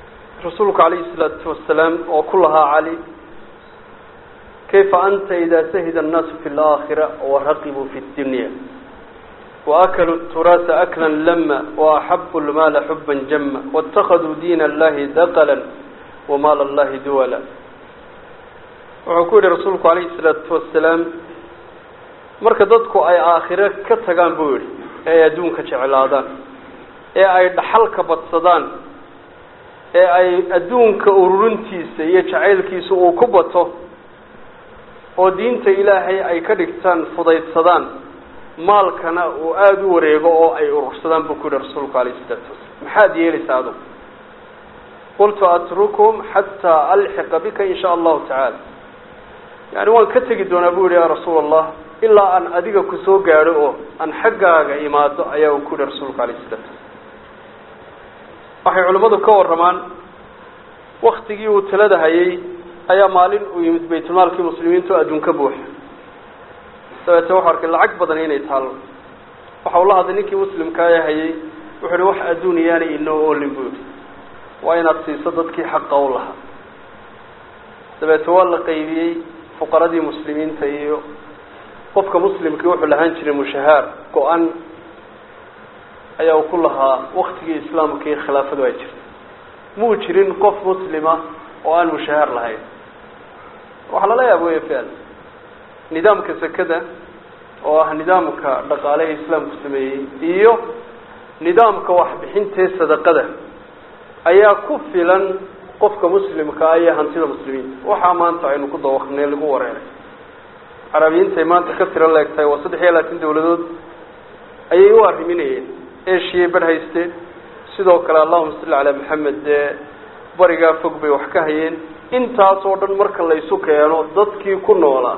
rasuulku calayhi salaatu wasalaam oo ku lahaa cali kayfa anta ida sahida annaasu fi laakhira waraqibuu fi dunya waakaluu turaasa akla lama waaxabu lmaala xuban jama waاtakaduu diin allahi daqala wamaal allahi duwala wuxuu ku yihi rasuulku calayhi salaatu wasalaam marka dadku ay aakhire ka tagaan buu yihi ee ay adduunka jeclaadaan ee ay dhaxalka badsadaan ee ay adduunka ururintiisa iyo jacaylkiisa uu ku bato oo diinta ilaahay ay ka dhigtaan fudaydsadaan maalkana uu aada u wareego oo ay urursadaan buu ku yihi rasuulku calayhi salaatu wasalaam maxaad yeelaysaa adugu qultu atrukum xataa alxiqa bika in sha allahu tacaala yani waan ka tegi doonaa bu yihi ya rasuul allah ilaa aan adiga kusoo gaadho oo aan xaggaaga imaado ayaa uu ku yihi rasuulku alayh salatu waxay culimmadu ka warramaan waktigii uu talada hayay ayaa maalin uu yimid baytulmaalkii muslimiinta oo adduun ka buuxa dabeete wuxu arkay lacag badan inay taalo waxa uu la hadlay ninkii muslimka ee hayay wuxu uhi wax adduun iyaanay inoo oolin bu yihi waa inaad siiso dadkii xaqa u lahaa dabeete waa la qaybiyey fuqaradii muslimiinta iyo qofka muslimkii wuxuu lahaan jiray mushahaar go-an ayaa uu ku lahaa waktigii islaamka iyo khilaafadu ay jirtay muu jirin qof muslima oo aan mushahaar lahayn waxaa lala yaaba wey fial nidaamka sekada oo ah nidaamka dhaqaaleha islaamku sameeyey iyo nidaamka waxbixintee sadaqada ayaa ku filan qofka muslimka ah iyo hantida muslimiinta waxaa maanta aynu ku dawaqnay lagu wareeray carabiyiintay maanta ka tiro leegtahay waa saddex iyo labaatan dawladood ayay u arriminayeen eshiya bar haysteen sidoo kale allahuma salli calaa maxamed dee barigaa fog bay wax ka hayeen intaas oo dhan marka la isu keeno dadkii ku noolaa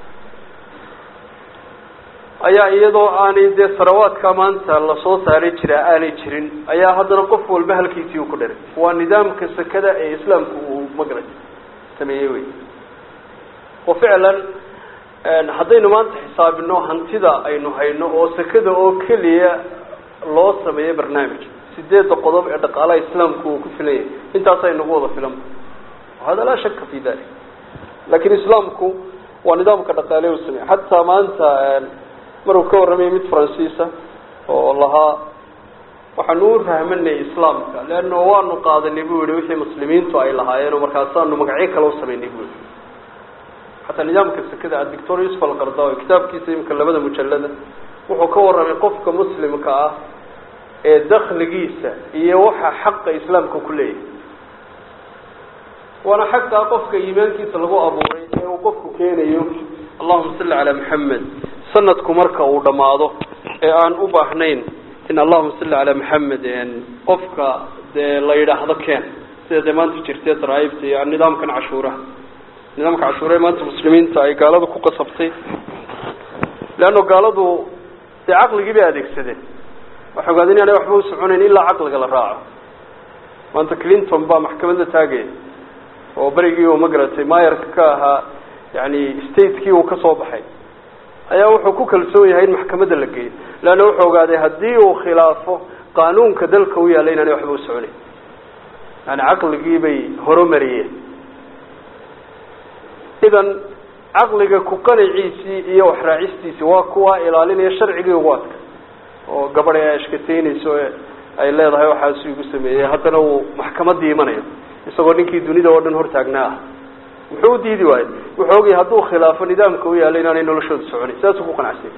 ayaa iyadoo aanay dee sarawaadka maanta lasoo saari jiraa aanay jirin ayaa haddana qof walba halkiisii uu ku dharay waa nidaamka sekada ee islaamku uu magarad sameeyey wey oo ficlan haddaynu maanta xisaabino hantida aynu hayno oo sekada oo keliya loo sameeyo barnaamij sideedda qodob ee dhaqaalaha islaamku uu ku filan yahay intaasa inagu wada filan hada laa shaka fi dalik lakin islaamku waa nidaamka dhaqaale u sameeyey xataa maanta maruu ka warramayay mid faransiisa oo lahaa waxaanu u rahmanay islaamka leanno waanu qaadanay bu yihi wixii muslimiintu ay lahaayeen oo markaasaanu magacyo kale u samaynay bu yihi xataa nidaamka sekada adictor yusuf alqardawi kitaabkiisa imika labada mujalada wuxuu ka warramay qofka muslimka ah ee dakligiisa iyo waxa xaqa islaamka ku leeyahay waana xaqa qofka iimaankiisa lagu abuuray ee uu qofku keenayo allahuma salli calaa maxamed sanadku marka uu dhammaado ee aan u baahnayn in allahuma salli calaa maxamed qofka dee la yidhaahdo keen sida dee maanta jirtee daraaibta iyo nidaamkan cashuuraha nidaamka cashuuraha maanta muslimiinta ay gaaladu ku qasabtay leanno gaaladu dee caqligii bay adeegsadeen waxay ogaadeen inaanay waxba u soconayn ilaa caqliga la raaco maanta clinton baa maxkamadda taagaya oo berigii uu magaratay mayarka ka ahaa yani statekii uu kasoo baxay ayaa wuxuu ku kalsoon yahay in maxkamadda la geeyo leanna wuxuu ogaaday haddii uu khilaafo qaanuunka dalka u yaalla inaanay waxba u soconayn yani caqligii bay horumariyeen idan caqliga ku qanaciisii iyo waxraacistiisii waa kuwa ilaalinaya sharcigii ugu adka oo gabadhay ay ashkateynayso ee ay leedahay waxaasu igu sameeyey haddana uu maxkamadii imanayo isagoo ninkii dunida oo dhan hortaagnaa ah muxuu u diidi waayo wuxuu ogyahay hadduu khilaafo nidaamka u yaalla inaanay noloshooda soconayn sidaasuu ku qanacsay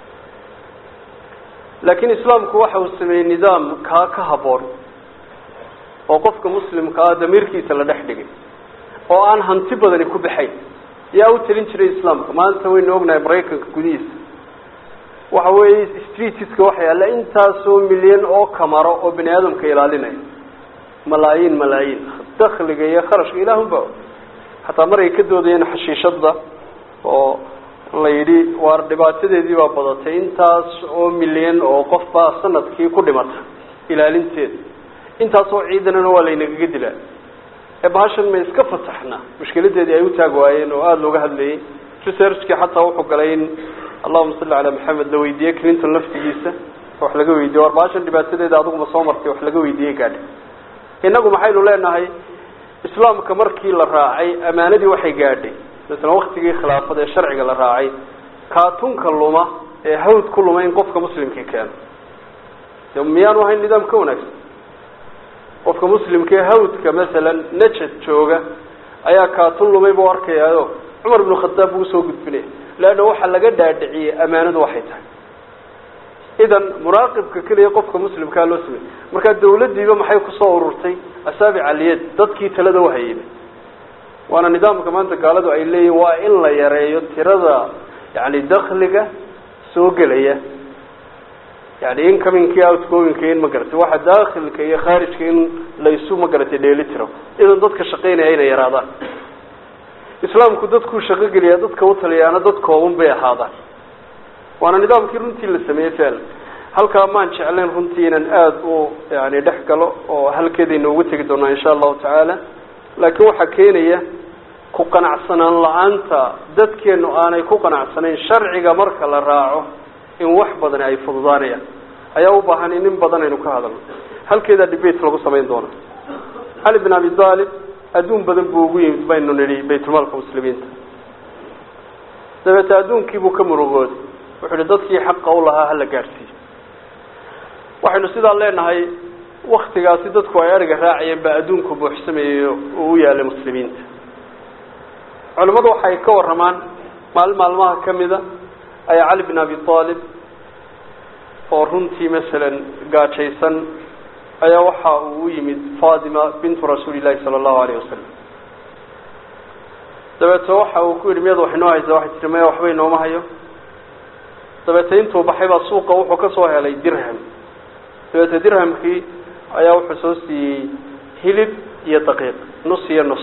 laakiin islaamku waxa uu sameeyey nidaam kaa ka habboon oo qofka muslimka ah damiirkiisa la dhex dhigay oo aan hanti badani ku baxayn yaa u talin jiray islaamka maanta waynu ognahay maraykanka gudihiisa waxa weeye streetiska waxa yaalla intaasoo milyan oo kamaro oo bani aadamka ilaalinaya malaayiin malaayiin dakliga iyo kharashka ilaahunba xataa mar ay ka doodayeen xashiishada oo la yidhi waar dhibaatadeedii baa badatay intaas oo milyan oo qof baa sanadkii ku dhimata ilaalinteeda intaas oo ciidanana waa laynagaga dilaa ee bahashan ma iska fasaxna mushkiladeedii ay u taag waayeen oo aada looga hadlayay researchkii xataa wuxuu galay in allahuma salli calaa maxamed la weydiiyey clinton laftigiisa wax laga weydiye war bahashan dhibaatadeeda adiguma soo martay wax laga weydiiyey gaadhi innagu maxaynu leenahay islaamka markii la raacay amaanadii waxay gaadhay masalan waktigii khilaafada ee sharciga la raacay kaatunka luma ee hawd ku luma in qofka muslimkii keeno de miyaanu ahayn nidaam ka wanaagsan qofka muslimka ee hawdka masalan najad jooga ayaa kaatun lumay buu arkayaayo cumar ibnu khadaab buu usoo gudbinaya leanna waxaa laga dhaadhiciyey amaanadu waxay tahay idan muraaqibka keliya qofka muslimkaa loo sameeyey markaa dawladdiiba maxay kusoo ururtay asaabic aliyad dadkii talada uhayeyba waana nidaamka maanta gaaladu ay leeyihin waa in la yareeyo tirada yani dakliga soo gelaya yani incomingki outgoingka in ma garatay waxa dakhilka iyo khaarijka in laysu ma garatay dheeli tiro idan dadka shaqaynaya inay yaraadaan islaamku dadkuu shaqo geliyaa dadka utaliyaana dad kooban bay ahaadaan waana nidaamkii runtii la sameeyey ficlan halkaa maan jeclayn runtii inaan aada u yani dhex galo oo halkeedayna ugu tegi doonaa insha allahu tacaala laakiin waxaa keenaya ku qanacsanaan la-aanta dadkeenu aanay ku qanacsanayn sharciga marka la raaco in wax badani ay fududaanayaan ayaa u baahan in in badan aynu ka hadalno halkeedaa debate lagu samayn doona cali bin abi talib adduun badan buu ugu yimid baynu nidhi baytulmaalka muslimiinta dabeete adduunkiibuu ka murugooday wuxuu ihi dadkii xaqa u lahaa hala gaadhsiiyo waxaynu sidaa leenahay waktigaasi dadku ay ariga raacayeen baa adduunku buuxsamayey oo u yaalay muslimiinta culimmadu waxay ka warramaan maalin maalmaha ka mida ayaa cali bin abi talib oo runtii masalan gaajaysan ayaa waxa uu u yimid fatima bintu rasuuli llahi sala allahu alayh wasalam dabeete waxa uu ku yidhi miyad wax inoo haysa waxay tihi maya waxba inooma hayo dabeete intuu baxay baa suuqa wuxuu ka soo helay dirham dabeete dirhamkii ayaa wuxuu soo siiyey hilib iyo daqiiq nus iyo nus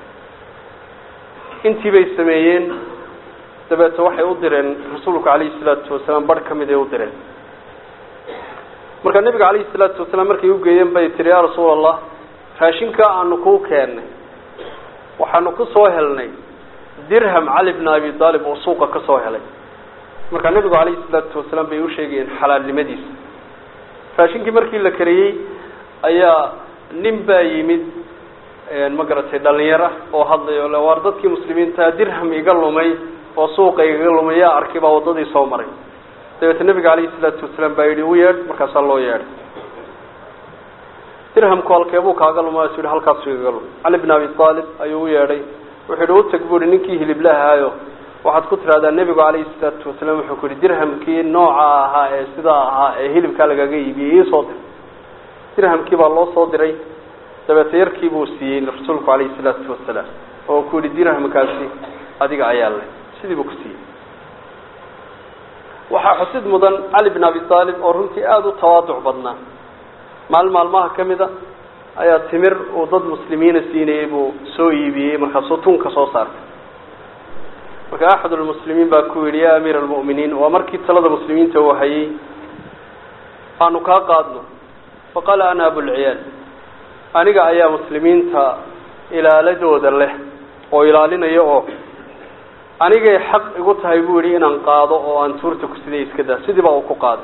intii bay sameeyeen dabeete waxay u direen rasuulku calayhi salaatu wasalaam barh ka mid ay u direen marka nebiga calayhi salaatu wasalaam markay ugeeyeen bay tihi yaa rasuul allah raashinkaa aanu kuu keennay waxaanu ku soo helnay dirham cali bn abi aalib oo suuqa ka soo helay markaa nebigu calayhi salaatu wasalaam bay u sheegayeen xalaalnimadiisa raashinkii markii la kariyey ayaa nin baa yimid ma garatay dhalinyara oo hadlay o le waar dadkii muslimiintaa dirham iga lumay oo suuqa igaga lumay yaa arkay baa waddadii soo maray dabeete nebiga calayhi salaatu wasalaam baa yidhi u yeedh markaasaa loo yeedhay dirhamku halkeebuu kaaga luma su yihi halkaasu igaga lumay cali bin abi aalib ayuu u yeedhay wuxuu yihi utag bu ihi ninkii hiliblahaayo waxaad ku tidhahdaa nebigu calayhi salaatu wasalaam wuxuu ku yihi dirhamkii nooca ahaa ee sidaa ahaa ee hilibkaa lagaga iibiyey iisoo dir dirhamkii baa loo soo diray dabeete yarkii buu siiyey rasuulku calayhi salaatu wasalaam oo ku yihi dirhamkaasi adiga ayaa leh sidii buu ku siiyey waxaa xusid mudan cali bin abi aalib oo runtii aada u tawaaduc badnaa maalin maalmaha ka mid a ayaa timir uu dad muslimiina siinayey buu soo iibiyey markaasuu tunka soo saartay marka axad lmuslimiin baa ku yidhi ya amiira almu'miniin waa markii talada muslimiinta uu hayay aanu kaa qaadno faqaala ana abulciyaal aniga ayaa muslimiinta ilaaladooda leh oo ilaalinaya oo anigay xaq igu tahay buu yidhi inaan qaado oo aan tuurta ku siday iska daa sidiiba uu ku qaaday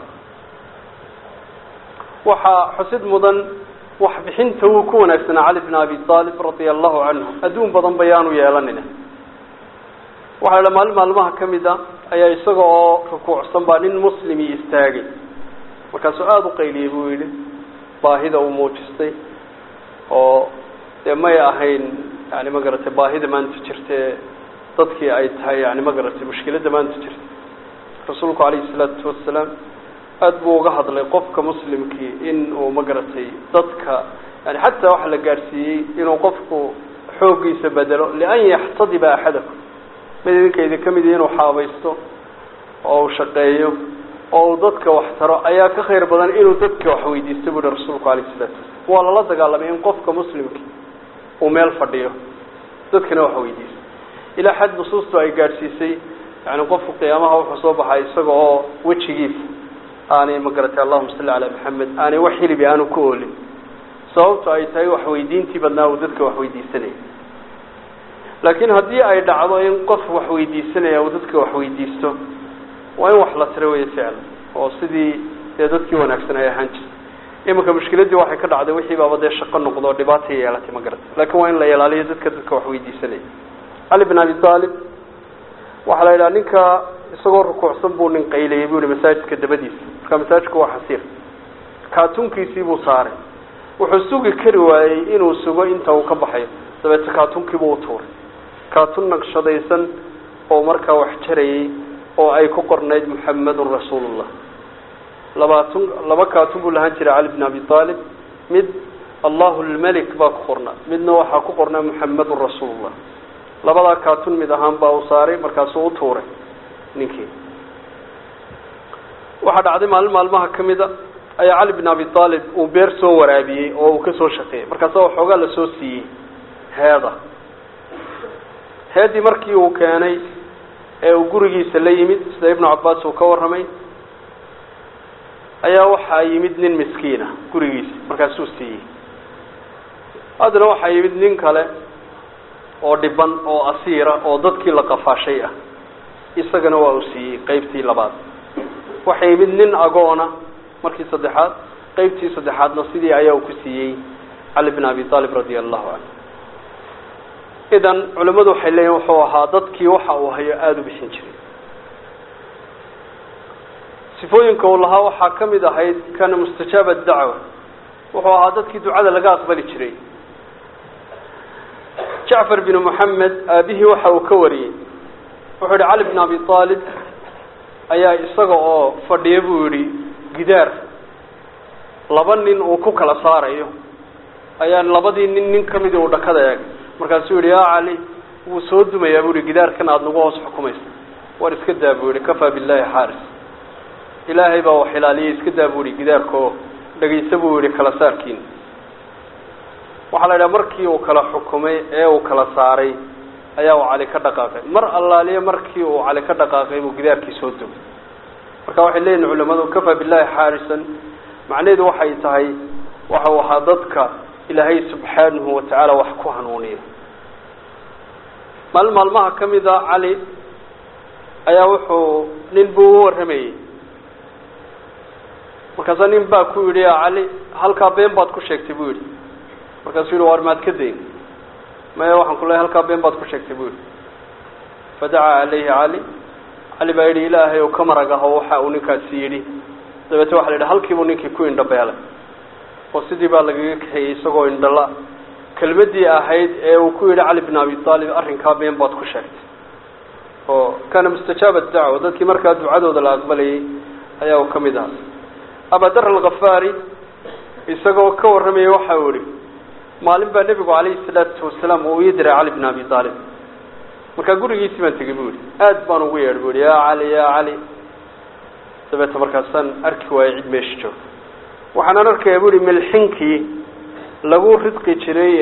waxaa xusid mudan waxbixinta wuu ku wanaagsanaa cali bin abi aalib radia allahu canhu adduun badan bayaanu yeelanina waxaa la maalin maalmaha ka mid a ayaa isaga oo rukuucsan baa nin muslimi istaagay markaasuu aada u qayliyey buu yidhi baahida uu muujistay oo dee may ahayn yani ma garatay baahida maanta jirtae dadkii ay tahay yani ma garatay mushkiladda maanta jirta rasuulku calayhi salaatu wasalaam aada buu uga hadlay qofka muslimkii in uu ma garatay dadka yani xataa waxa la gaadhsiiyey inuu qofku xooggiisa bedelo lian yaxtadiba axadakum mid idinkaydi ka mid inuu xaabaysto oo uu shaqeeyo oo uu dadka wax taro ayaa ka khayr badan inuu dadka wax weydiisto bu uhi rasuulku alayh salatu wasalam waa lala dagaalamay in qofka muslimki uu meel fadhiyo dadkana wax weydiisto ilaa xad nusuustu ay gaadhsiisay yani qofku qiyaamaha wuxuu soo baxay isaga oo wejigiisa aanay ma garatay allahuma salli calaa maxamed aanay wax hilibi aanu ku oolin sababto ay tahay wax weydiintii badnaa uu dadka wax weydiisanaya laakiin haddii ay dhacdo in qof wax weydiisanaya uu dadka wax weydiisto waa in wax la tiro wey ficlan oo sidii dee dadkii wanaagsan ay ahaan jirtay iminka mushkiladii waxay ka dhacday wixii baaba dee shaqo noqdo oo dhibaatay yeelatay ma garata laakiin waa in la ilaaliyo dadka dadka wax weydiisanaya cali bin abi aalib waxaa la yidhaha ninka isagoo rukuucsan buu nin qayliyay buu yihi masaajidka dabadiisa marka masaajidku waa xasiir kaatunkiisii buu saaray wuxuu sugi kari waayey inuu sugo inta uu ka baxayo dabeete kaatunkiibuu u tuuray kaatun naqshadaysan oo markaa wax jarayay oo ay ku qornayd muxamadun rasuulullah labaatun laba kaatun buu lahaan jiray cali bin abi aalib mid allahu lmelik baa ku qornaa midna waxaa ku qornaa muxamadun rasuulullah labadaa kaatun mid ahaan baa uu saaray markaasuu u tuuray ninkii waxaa dhacday maalin maalmaha ka mid a ayaa cali bin abi aalib uu beer soo waraabiyey oo uu kasoo shaqeeyey markaasa waxoogaa lasoo siiyey heeda heedii markii uu keenay ee uu gurigiisa la yimid sida ibnu cabaas uu ka warramay ayaa waxaa yimid nin miskiina gurigiisa markaasuu siiyey haddana waxaa yimid nin kale oo dhiban oo asiira oo dadkii la qafaashay ah isagana waa uu siiyey qeybtii labaad waxaa yimid nin agoona markii saddexaad qeybtii saddexaadna sidii ayaa uu ku siiyey cali bin abi aalib radia allahu canhu idan culimmadu waxay leeyihin wuxuu ahaa dadkii waxa uu hayo aada u bixin jiray sifooyinka uu lahaa waxaa ka mid ahayd kana mustajaaba dacwa wuxuu ahaa dadkii ducada laga aqbali jiray jacfar bin moxamed aabihii waxa uu ka wariyey wuxuu yihi cali bin abi aalib ayaa isaga oo fadhiya buu yihi gidaar laba nin uu ku kala saarayo ayaa labadii nin nin kamidi uu dhakada eegay markaasuu yihi ya cali wuu soo dumayaa bu yihi gidaarkan aada nagu hoos xukumaysa war iska daa buu yihi kafaa billahi xaaris ilaahay baa wax ilaaliyay iska daa buu yihi gidaarka oo dhagaysa buu yihi kala saarkiina waxaa la yidhaha markii uu kala xukumay ee uu kala saaray ayaa uu cali ka dhaqaaqay mar allaaliye markii uu cali ka dhaqaaqay buu gidaarkii soo dumay marka waxay leeyihin culimadu kafaa billahi xaarisan macnaheedu waxay tahay waxa uu ahaa dadka ilaahay subxaanahu watacaala wax ku hanuuniya maalin maalmaha ka mid a cali ayaa wuxuu nin buu u warramayey markaasaa nin baa ku yidhi ya cali halkaa been baad ku sheegtay buu yidhi markaasuu yihi war maad ka dayn maya waxaan ku leehay halkaa been baad ku sheegtay buu yidhi fadacaa calayhi cali cali baa yidhi ilaahay ou ka marag aho waxa uu ninkaasi yidhi dabeete waxa la yidhi halkiibuu ninkii ku indhabeelay oo sidii baa lagaga kaxeeyey isagoo indhala kelmadii ahayd ee uu ku yidhi cali bin abi aalib arrinkaa been baad ku sheegtay oo kana mustajaaba dacwa dadkii markaa ducadooda la aqbalayay ayaa uu ka mid ahaa abadar alkhafaari isagoo ka warramayay waxa uu yihi maalin baa nebigu calayhi salaatu wasalaam uu ii diray cali bin abi aalib markaa gurigiisii baan tegey bu yihi aad baan ugu yeedh bu yihi ya cali ya cali dabeete markaasaan arki waayey cid meesha joogta waxaanan arkaya bu yihi milxinkii lagu ridqi jiray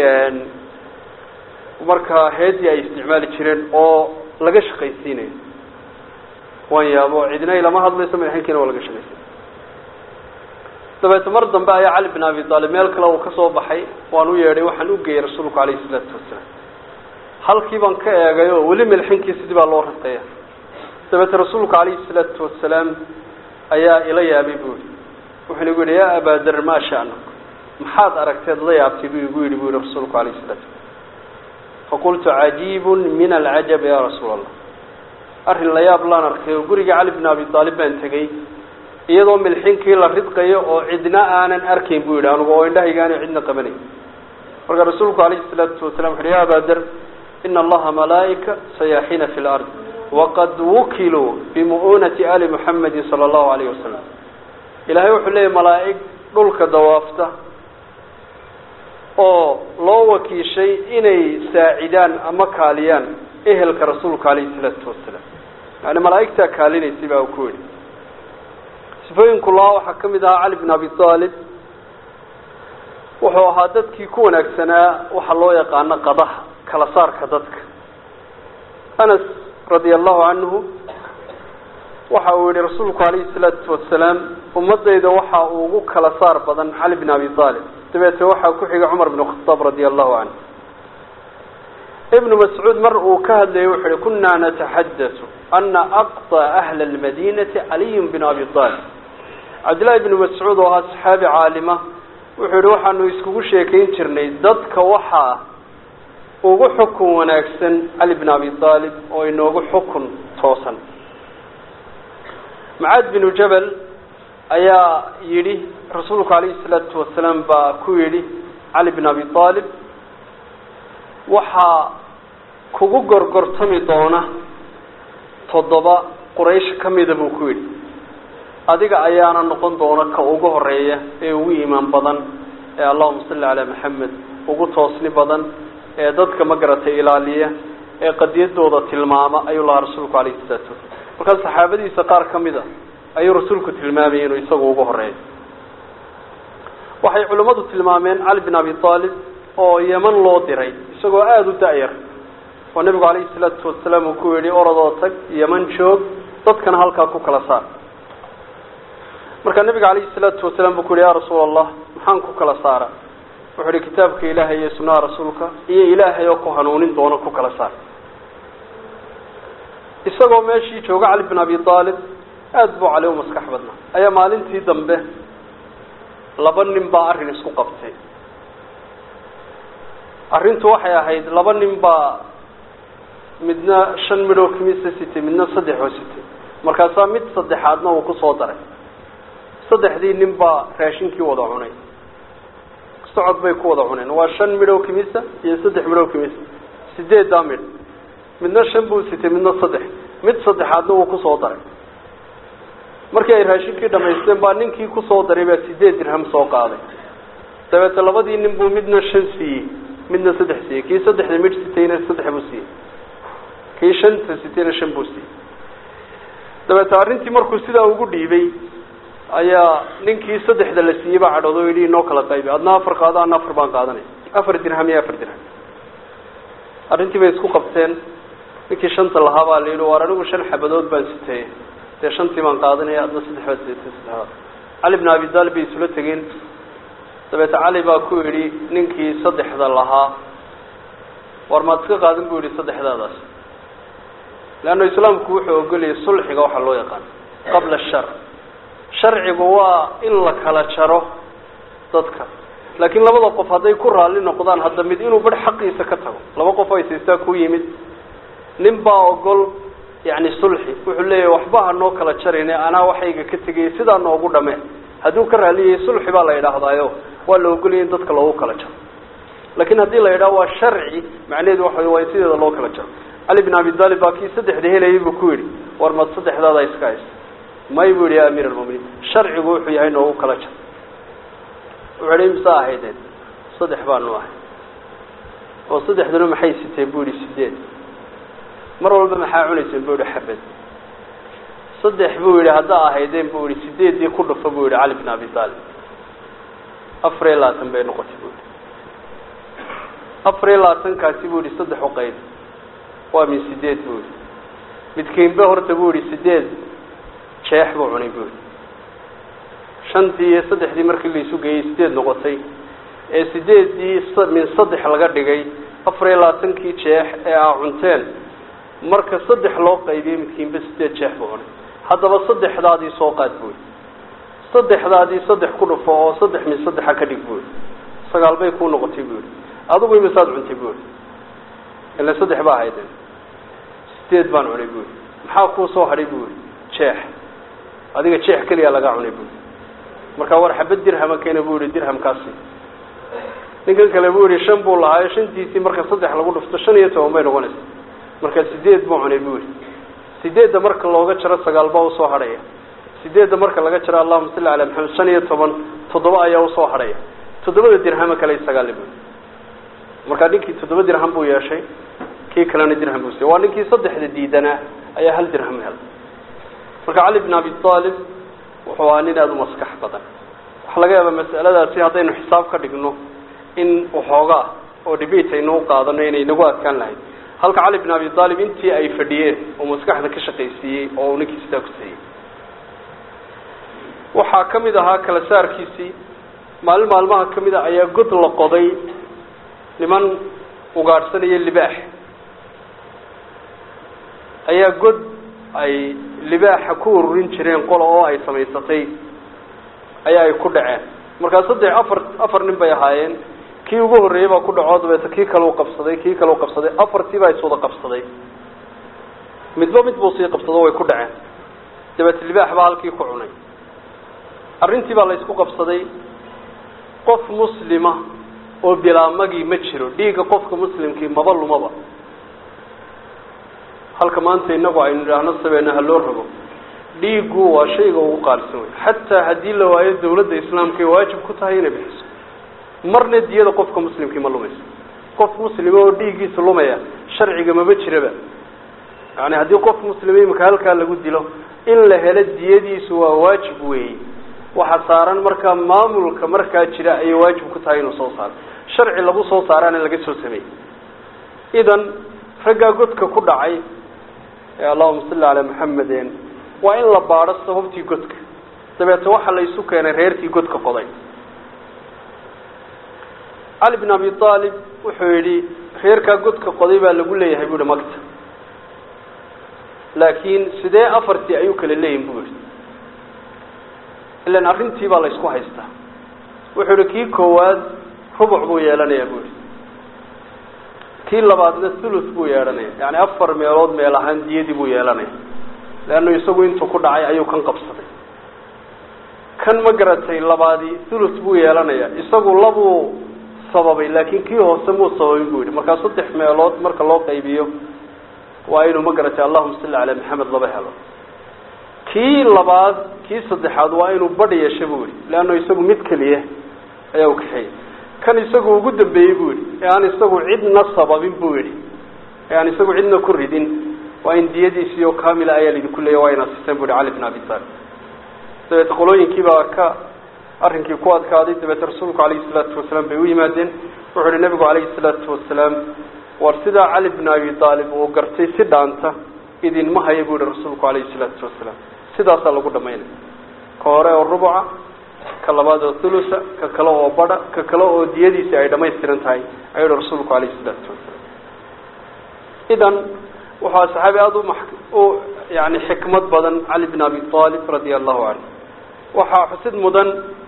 markaa heedii ay isticmaali jireen oo laga shaqaysiinayo waan yaabo cidina ilama hadlayso milxinkiina waa laga shaqaysiinay dabeete mar dambe ayaa cali bin abi aalib meel kale uu ka soo baxay waan u yeedhay waxaan u geeyey rasuulku calayhi isalaatu wasalaam halkii baan ka eegay oo weli milxinkii sidii baa loo ridqaya dabeete rasuulku calayhi salaatu wasalaam ayaa ila yaabay bu yihi wuxuu igu yihi ya abaader maa sha'nak maxaad aragteed la yaabtay buu igu yidhi bu yihi rasuulku alayh salatu faqultu cajiibun min alcajab ya rasuula allah arrin la yaab laan arkay oo guriga cali bin abi aalib baan tegey iyadoo milxinkii la ridqayo oo cidna aanan arkayn bu yidhi anugu oo indhahaygaana cidna qabanayn marka rasuulku alayhi salaatu wasalam wuxu uhi ya abaader ina allaha malaa'ika sayaaxiina fi lard waqad wukiluu bimu'unati ali muxamedin sala allahu alayh wasalam ilaahay wuxuu leeyahy malaa'ig dhulka dawaafta oo loo wakiishay inay saacidaan ama kaaliyaan ehelka rasuulka alayhi salaatu wasalaam yani malaa'igtaa kaalinaysay baa uu ku yidhi sifooyinku lahaa waxaa ka mid ahaa cali bin abi aalib wuxuu ahaa dadkii ku wanaagsanaa waxa loo yaqaano qadaha kala saarka dadka anas radia allahu canhu waxa uu yihi rasuulku alayhi salaatu wasalaam ummadayda waxa uu ugu kala saar badan cali bin abi aalib dabeete waxaa ku xiga cumar bin khataab radia allahu canhu ibnu mascuud mar uu ka hadlayay wuxu uhi kunaa nataxadatu ana aqطa ahla lmadinati caliyun bin abi aalib cabdillahi ibnu mascuud oo ahaa saxaabi caalima wuxuu yihi waxaanu iskugu sheekayn jirnay dadka waxaa ugu xukun wanaagsan cali bin abi aalib oo inoogu xukun toosan macaad binu jabal ayaa yidhi rasuulku calayhi salaatu wasalaam baa ku yidhi cali bin abi aalib waxaa kugu gorgortami doona toddoba quraysh ka mida buu ku yidhi adiga ayaana noqon doona ka ugu horeeya ee ugu iimaan badan ee allahuma salli calaa maxamed ugu toosni badan ee dadka ma garatay ilaaliya ee qadiyadooda tilmaama ayuu lahaa rasuulku calayhi salaatu wasalam markaa saxaabadiisa qaar ka mid a ayuu rasuulku tilmaamayay inuu isagu ugu horeeyo waxay culimmadu tilmaameen cali bin abi aalib oo yeman loo diray isagoo aada u da-yar oo nebigu calayhi salaatu wasalaam uu ku yidhi orodoo tag yeman joog dadkana halkaa ku kala saar markaa nebiga calayhi salaatu wasalaam buu ku yihi ya rasuula allah maxaan ku kala saara wuxuu ihi kitaabka ilaahay iyo sunnaha rasuulka iyo ilaahay oo ku hanuunin doona ku kala saar isagoo meeshii jooga cali bin abi aalib aada buu cali u maskax badnaa ayaa maalintii dambe laba nin baa arrin isku qabtay arrintu waxay ahayd laba nin baa midna shan midhoo kimisa sitay midna saddex oo sitay markaasaa mid saddexaadna uu kusoo daray saddexdii nin baa raashinkii wada cunay socod bay ku wada cuneen waa shan midhow kimisa iyo saddex midhow kimisa sideeddaa midh midna shan buu sitay midna saddex mid saddexaadna uu kusoo daray markii ay raashinkii dhamaysteen baa ninkii kusoo daray baa sideed dirham soo qaaday dabeete labadii nin buu midna shan siiyey midna saddex siiyey kii saddexda midh sitayna saddex buu siiyey kii shanta sitayna shan buu siiyey dabeete arrintii markuu sidaa ugu dhiibay ayaa ninkii saddexda la siiyey baa cadhoodo o yidhi inoo kala qaybi adna afar qaado adna afar baan qaadanay afar dirham iyo afar dirham arrintii bay isku qabteen ninkii shanta lahaa baa la yidhi waar anigu shan xabadood baan sitay dee shantii baan qaadanaya adna saddex baad sitay saddexaad cali bin abi taalib bay isula tegeen dabeete cali baa ku yidhi ninkii saddexda lahaa war maad iska qaadan buu yidhi saddexdaadaas leanna islaamku wuxuu ogolayay sulxiga waxaa loo yaqaan qabla ashar sharcigu waa in la kala jaro dadka laakiin labada qof hadday ku raalli noqdaan hadda mid inuu bar xaqiisa ka tago laba qof ay siistaa ku yimid nin baa ogol yacni sulxi wuxuu leeyahay waxba ha noo kala jarine anaa waxayga ka tegayay sidaa noogu dhame hadduu ka raalliyayay sulxi baa la yidhaahdaayo waa la ogolayay in dadka loogu kala jaro laakiin haddii la yidhaho waa sharci macnaheedu waxa waa in sideeda loo kala jaro cali bin abi taalib baa kii saddexda helayay buu ku yidhi war mad saddexdaada iska haysa may buu yihi ya amiir almuminiin sharcigu wuxuu yahay noogu kala jar wuxuu yihi imsa ahaydeen saddex baanu ahay oo saddexduna maxay siteen buu yihi sideed mar walba maxaa cunayseen buu yihi xabad saddex buu yihi haddaa ahaydeen buu yihi sideedii ku dhufa buu yihi cali bin abi taalib afar iyo labaatan bay noqotay buu yihi afar iyo labaatankaasi buu yihi saddex u qayb waa min sideed buu yihi midkiinba horta buu yihi sideed jeex buu cunay buu yihi shantii iyo saddexdii markii laisu geeyey sideed noqotay ee sideeddii min saddex laga dhigay afar iyo labaatankii jeex ee aa cunteen marka saddex loo qaybiyey midkiinba sideed jeex buu cunay haddaba saddexdaadii soo qaad buu yihi saddexdaadii saddex ku dhufo oo saddex min saddexa ka dhig buu yihi sagaal bay kuu noqotay buu yihi adigu imisaad cuntay buu yihi ila saddex baa haydeen sideed baan cunay buu yihi maxaa kuu soo hadhay buu yihi jeex adiga jeex keliya laga cunay buu markaa war xabad dirhama keena buu yihi dirhamkaasi ninkan kale buu yihi shan buu lahaayo shantiisii marka saddex lagu dhufto shan iyo toban bay noqonaysa marka sideed buu cunay buu yihi sideedda marka looga jaro sagaal baa usoo hadhaya sideedda marka laga jaro allahuma salli calaa maxamed shan iyo toban toddoba ayaa usoo hadhaya toddobada dirhama kale sagaali buu markaa ninkii toddoba dirham buu yeeshay kii kalena dirham buu siiyey waa ninkii saddexda diidanaa ayaa hal dirham helay marka cali bin abi aalib wuxuu ahaa nin aada u maskax badan waxaa laga yaabaa mas'aladaasi haddaynu xisaab ka dhigno in waxoogaa oo debate aynu u qaadano inay nagu adkaan lahayd halka cali bin abi aalib intii ay fadhiyeen oo maskaxda ka shaqaysiiyey oo uu ninkii sidaa ku siiyey waxaa ka mid ahaa kala saarkiisii maalin maalmaha ka mid a ayaa god la qoday niman ugaadhsanaya libaax ayaa god ay libaaxa ku ururin jireen qola oo ay samaysatay ayaa ay ku dhaceen markaa saddex afar afar nin bay ahaayeen kii ugu horreeyey baa ku dhaco dabeeta kii kale u qabsaday kii kale u qabsaday afartii baa iswada qabsaday midba mid buu sii qabsado way ku dhaceen dabeet libaax baa halkii ku cunay arrintii baa la isku qabsaday qof muslima oo bilaamagii ma jiro dhiigga qofka muslimkii maba lumaba halka maanta inagu aynu idhaahno sabeena ha loo rogo dhiiggu waa shayga ugu qaalisan wey xataa haddii la waayo dawladda islaamka ay waajib ku tahay inay bixiso marna diyada qofka muslimkii ma lumayso qof muslima oo dhiiggiisa lumaya sharciga maba jiraba yani haddii qof muslima imika halkaa lagu dilo in la helo diyadiisu waa waajib weeye waxa saaran markaa maamulka markaa jira ayay waajib ku tahay inuu soo saaro sharci lagu soo saaraana laga soo sameeyey idan raggaa godka ku dhacay ee allahuma salli calaa maxameden waa in la baadho sababtii godka dabeete waxaa la isu keenay reerkii godka qoday cali bin abi aalib wuxuu yidhi reerkaa godka qoday baa lagu leeyahay bu ihi magta laakiin sidee afartii ayuu kala leeyihin bu yihi ilan arrintii baa la isku haystaa wuxuu yihi kii koowaad rubuc buu yeelanayaa bu yihi kii labaadna thuluth buu yeelanaya yani afar meelood meel ahaan diyadii buu yeelanaya leannu isagu intuu ku dhacay ayuu kan qabsaday kan ma garatay labaadii thuluth buu yeelanaya isagu labuu sababay laakiin kii hoose muu sababin bu yidhi markaa saddex meelood marka loo qaybiyo waa inuu ma garatay allahuma salli calaa maxamed laba helo kii labaad kii saddexaad waa inuu badh yeesho bu yihi leannu isagu mid keliya ayaa u kaxeeyey kan isagu ugu dambeeyey bu yihi ee aan isagu cidna sababin bu yihi ee aan isagu cidna ku ridin waa in diyadiisii oo kamila ayaa laidinku leeya waa inaad siiseen bu yihi cali bin abi talib dabeete qolooyinkii baa ka arrinkii ku adkaaday dabeete rasuulku calayhi salaatu wasalaam bay u yimaadeen wuxuu yihi nabigu calayhi salaatu wasalaam war sidaa cali bin abi aalib uu gartay si dhaanta idinma haya bu yihi rasuulku calayhi salaatu wasalaam sidaasaa lagu dhamaynaya ka hore oo rubuca ka labaad oo thulusa ka kale oo badha ka kale oo diyadiisi ay dhamaystiran tahay ayuu yihi rasuulku calayhi salaatu wasalaam idan wuxuu saxaabi aada u ma u yani xikmad badan cali bin abi aalib radia allahu canhu waxaa xusid mudan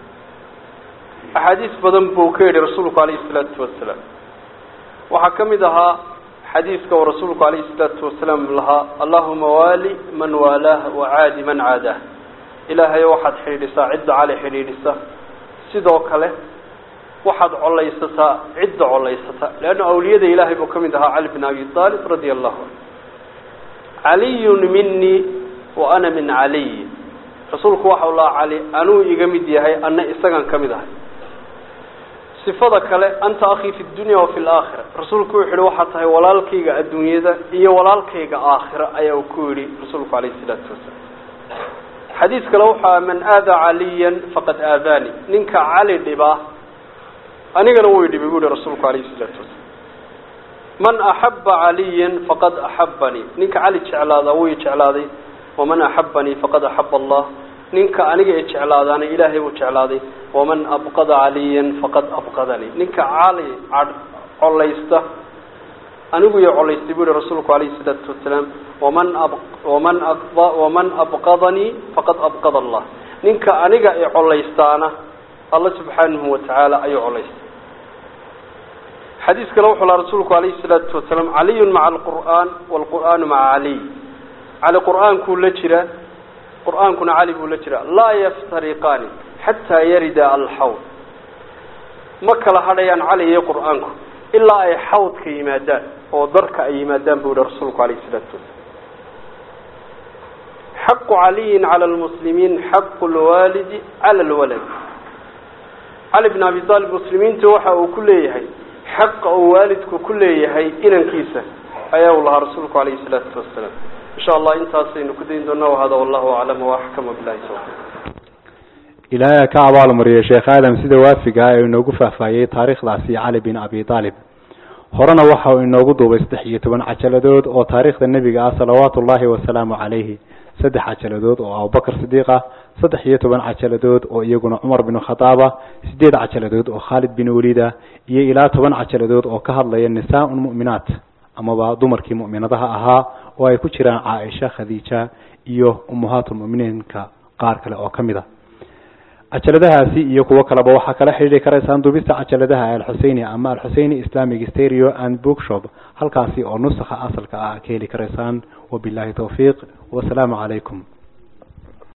axaadiis badan buu ka yidhi rasuulku calayhi salaatu wasalaam waxaa ka mid ahaa xadiiska uu rasuulku calayhi salaatu wasalaam lahaa allahuma waali man waalaah wacaadi man caadaah ilaahayo waxaad xidhiidhisaa cidda cali xidhiidhisa sidoo kale waxaad collaysataa cidda collaysata leanna awliyada ilaahay buu ka mid ahaa cali bin abi aalib radia allahu canhu caliyun minii wa ana min caliy rasuulku waxau lahaa cali anuu iga mid yahay anna isagan ka mid ahay sifada kale anta akii fi dunya wa fi laakhira rasuulku wuxu yihi waxaa tahay walaalkayga adduunyada iyo walaalkayga aakhira ayaa uu ku yidhi rasuulku calayhi salaatu wasalaam xadiis kale waxaa man aada caliyan faqad aadaani ninka cali dhibaa anigana wuu dhibay bu yihi rasuulku calayhi salaatu wasalaam man axaba caliyan faqad axabanii ninka cali jeclaadaa wuu i jeclaaday waman axabanii faqad axaba allah ninka aniga i jeclaadaana ilaahay buu jeclaaday waman abqada caliyan faqad abqadanii ninka cali cadh collaysta anigu iyo collaystay bu yihi rasuulku calayhi salaatu wasalaam waman ab waman a waman abqadanii faqad abqada allah ninka aniga i collaystaana alla subxaanahu watacaala ayuu collaystay xadiis kale wuxuu laha rasuulku calayhi salaatu wasalaam caliyun maca alqur'aan waalqur'aanu maca caliy cali qur'aankuu la jira qur'aankuna cali buu la jira laa yaftariqaani xataa yarida alxawd ma kala hadhayaan cali iyo qur'aanku ilaa ay xawdka yimaadaan oo darka ay yimaadaan buu yihi rasuulku calayhi salaatu wasalaam xaqu caliyin cala lmuslimiin xaqu lwaalidi cala lwalad cali bin abi aalib muslimiinta waxa uu ku leeyahay xaqa uu waalidku ku leeyahay inankiisa ayaa uu lahaa rasuulku calayhi salaatu wasalaam insha allah intaasaynu ku dayn doonaa wahada wallahu aclam waaxkama bilahi tawfiq ilaahay ka abaalmariyay sheekh aadam sida waafiga ah ee inoogu faahfaahiyey taariikhdaasi cali bin abi aalib horena waxa uu inoogu duubay saddex iyo toban cajaladood oo taariikhda nebiga ah salawaatu ullaahi wasalaamu calayhi saddex cajaladood oo abubakar sidiiq ah saddex iyo toban cajaladood oo iyaguna cumar bin khadaaba sideed cajaladood oo khaalid bin waliida iyo ilaa toban cajaladood oo ka hadlaya nisaa-un mu'minaat amaba dumarkii mu'minadaha ahaa oo ay ku jiraan caaisha khadiija iyo ummahaatulmu'miniinka qaar kale oo ka mid a cajaladahaasi iyo kuwo kaleba waxaa kala xidhiiri karaysaan duubista cajaladaha alxuseyni ama alxuseyni islamic stereo and bookshop halkaasi oo nusakha asalka ah ka heli karaysaan wabillahi towfiiq wasalaamu calaykum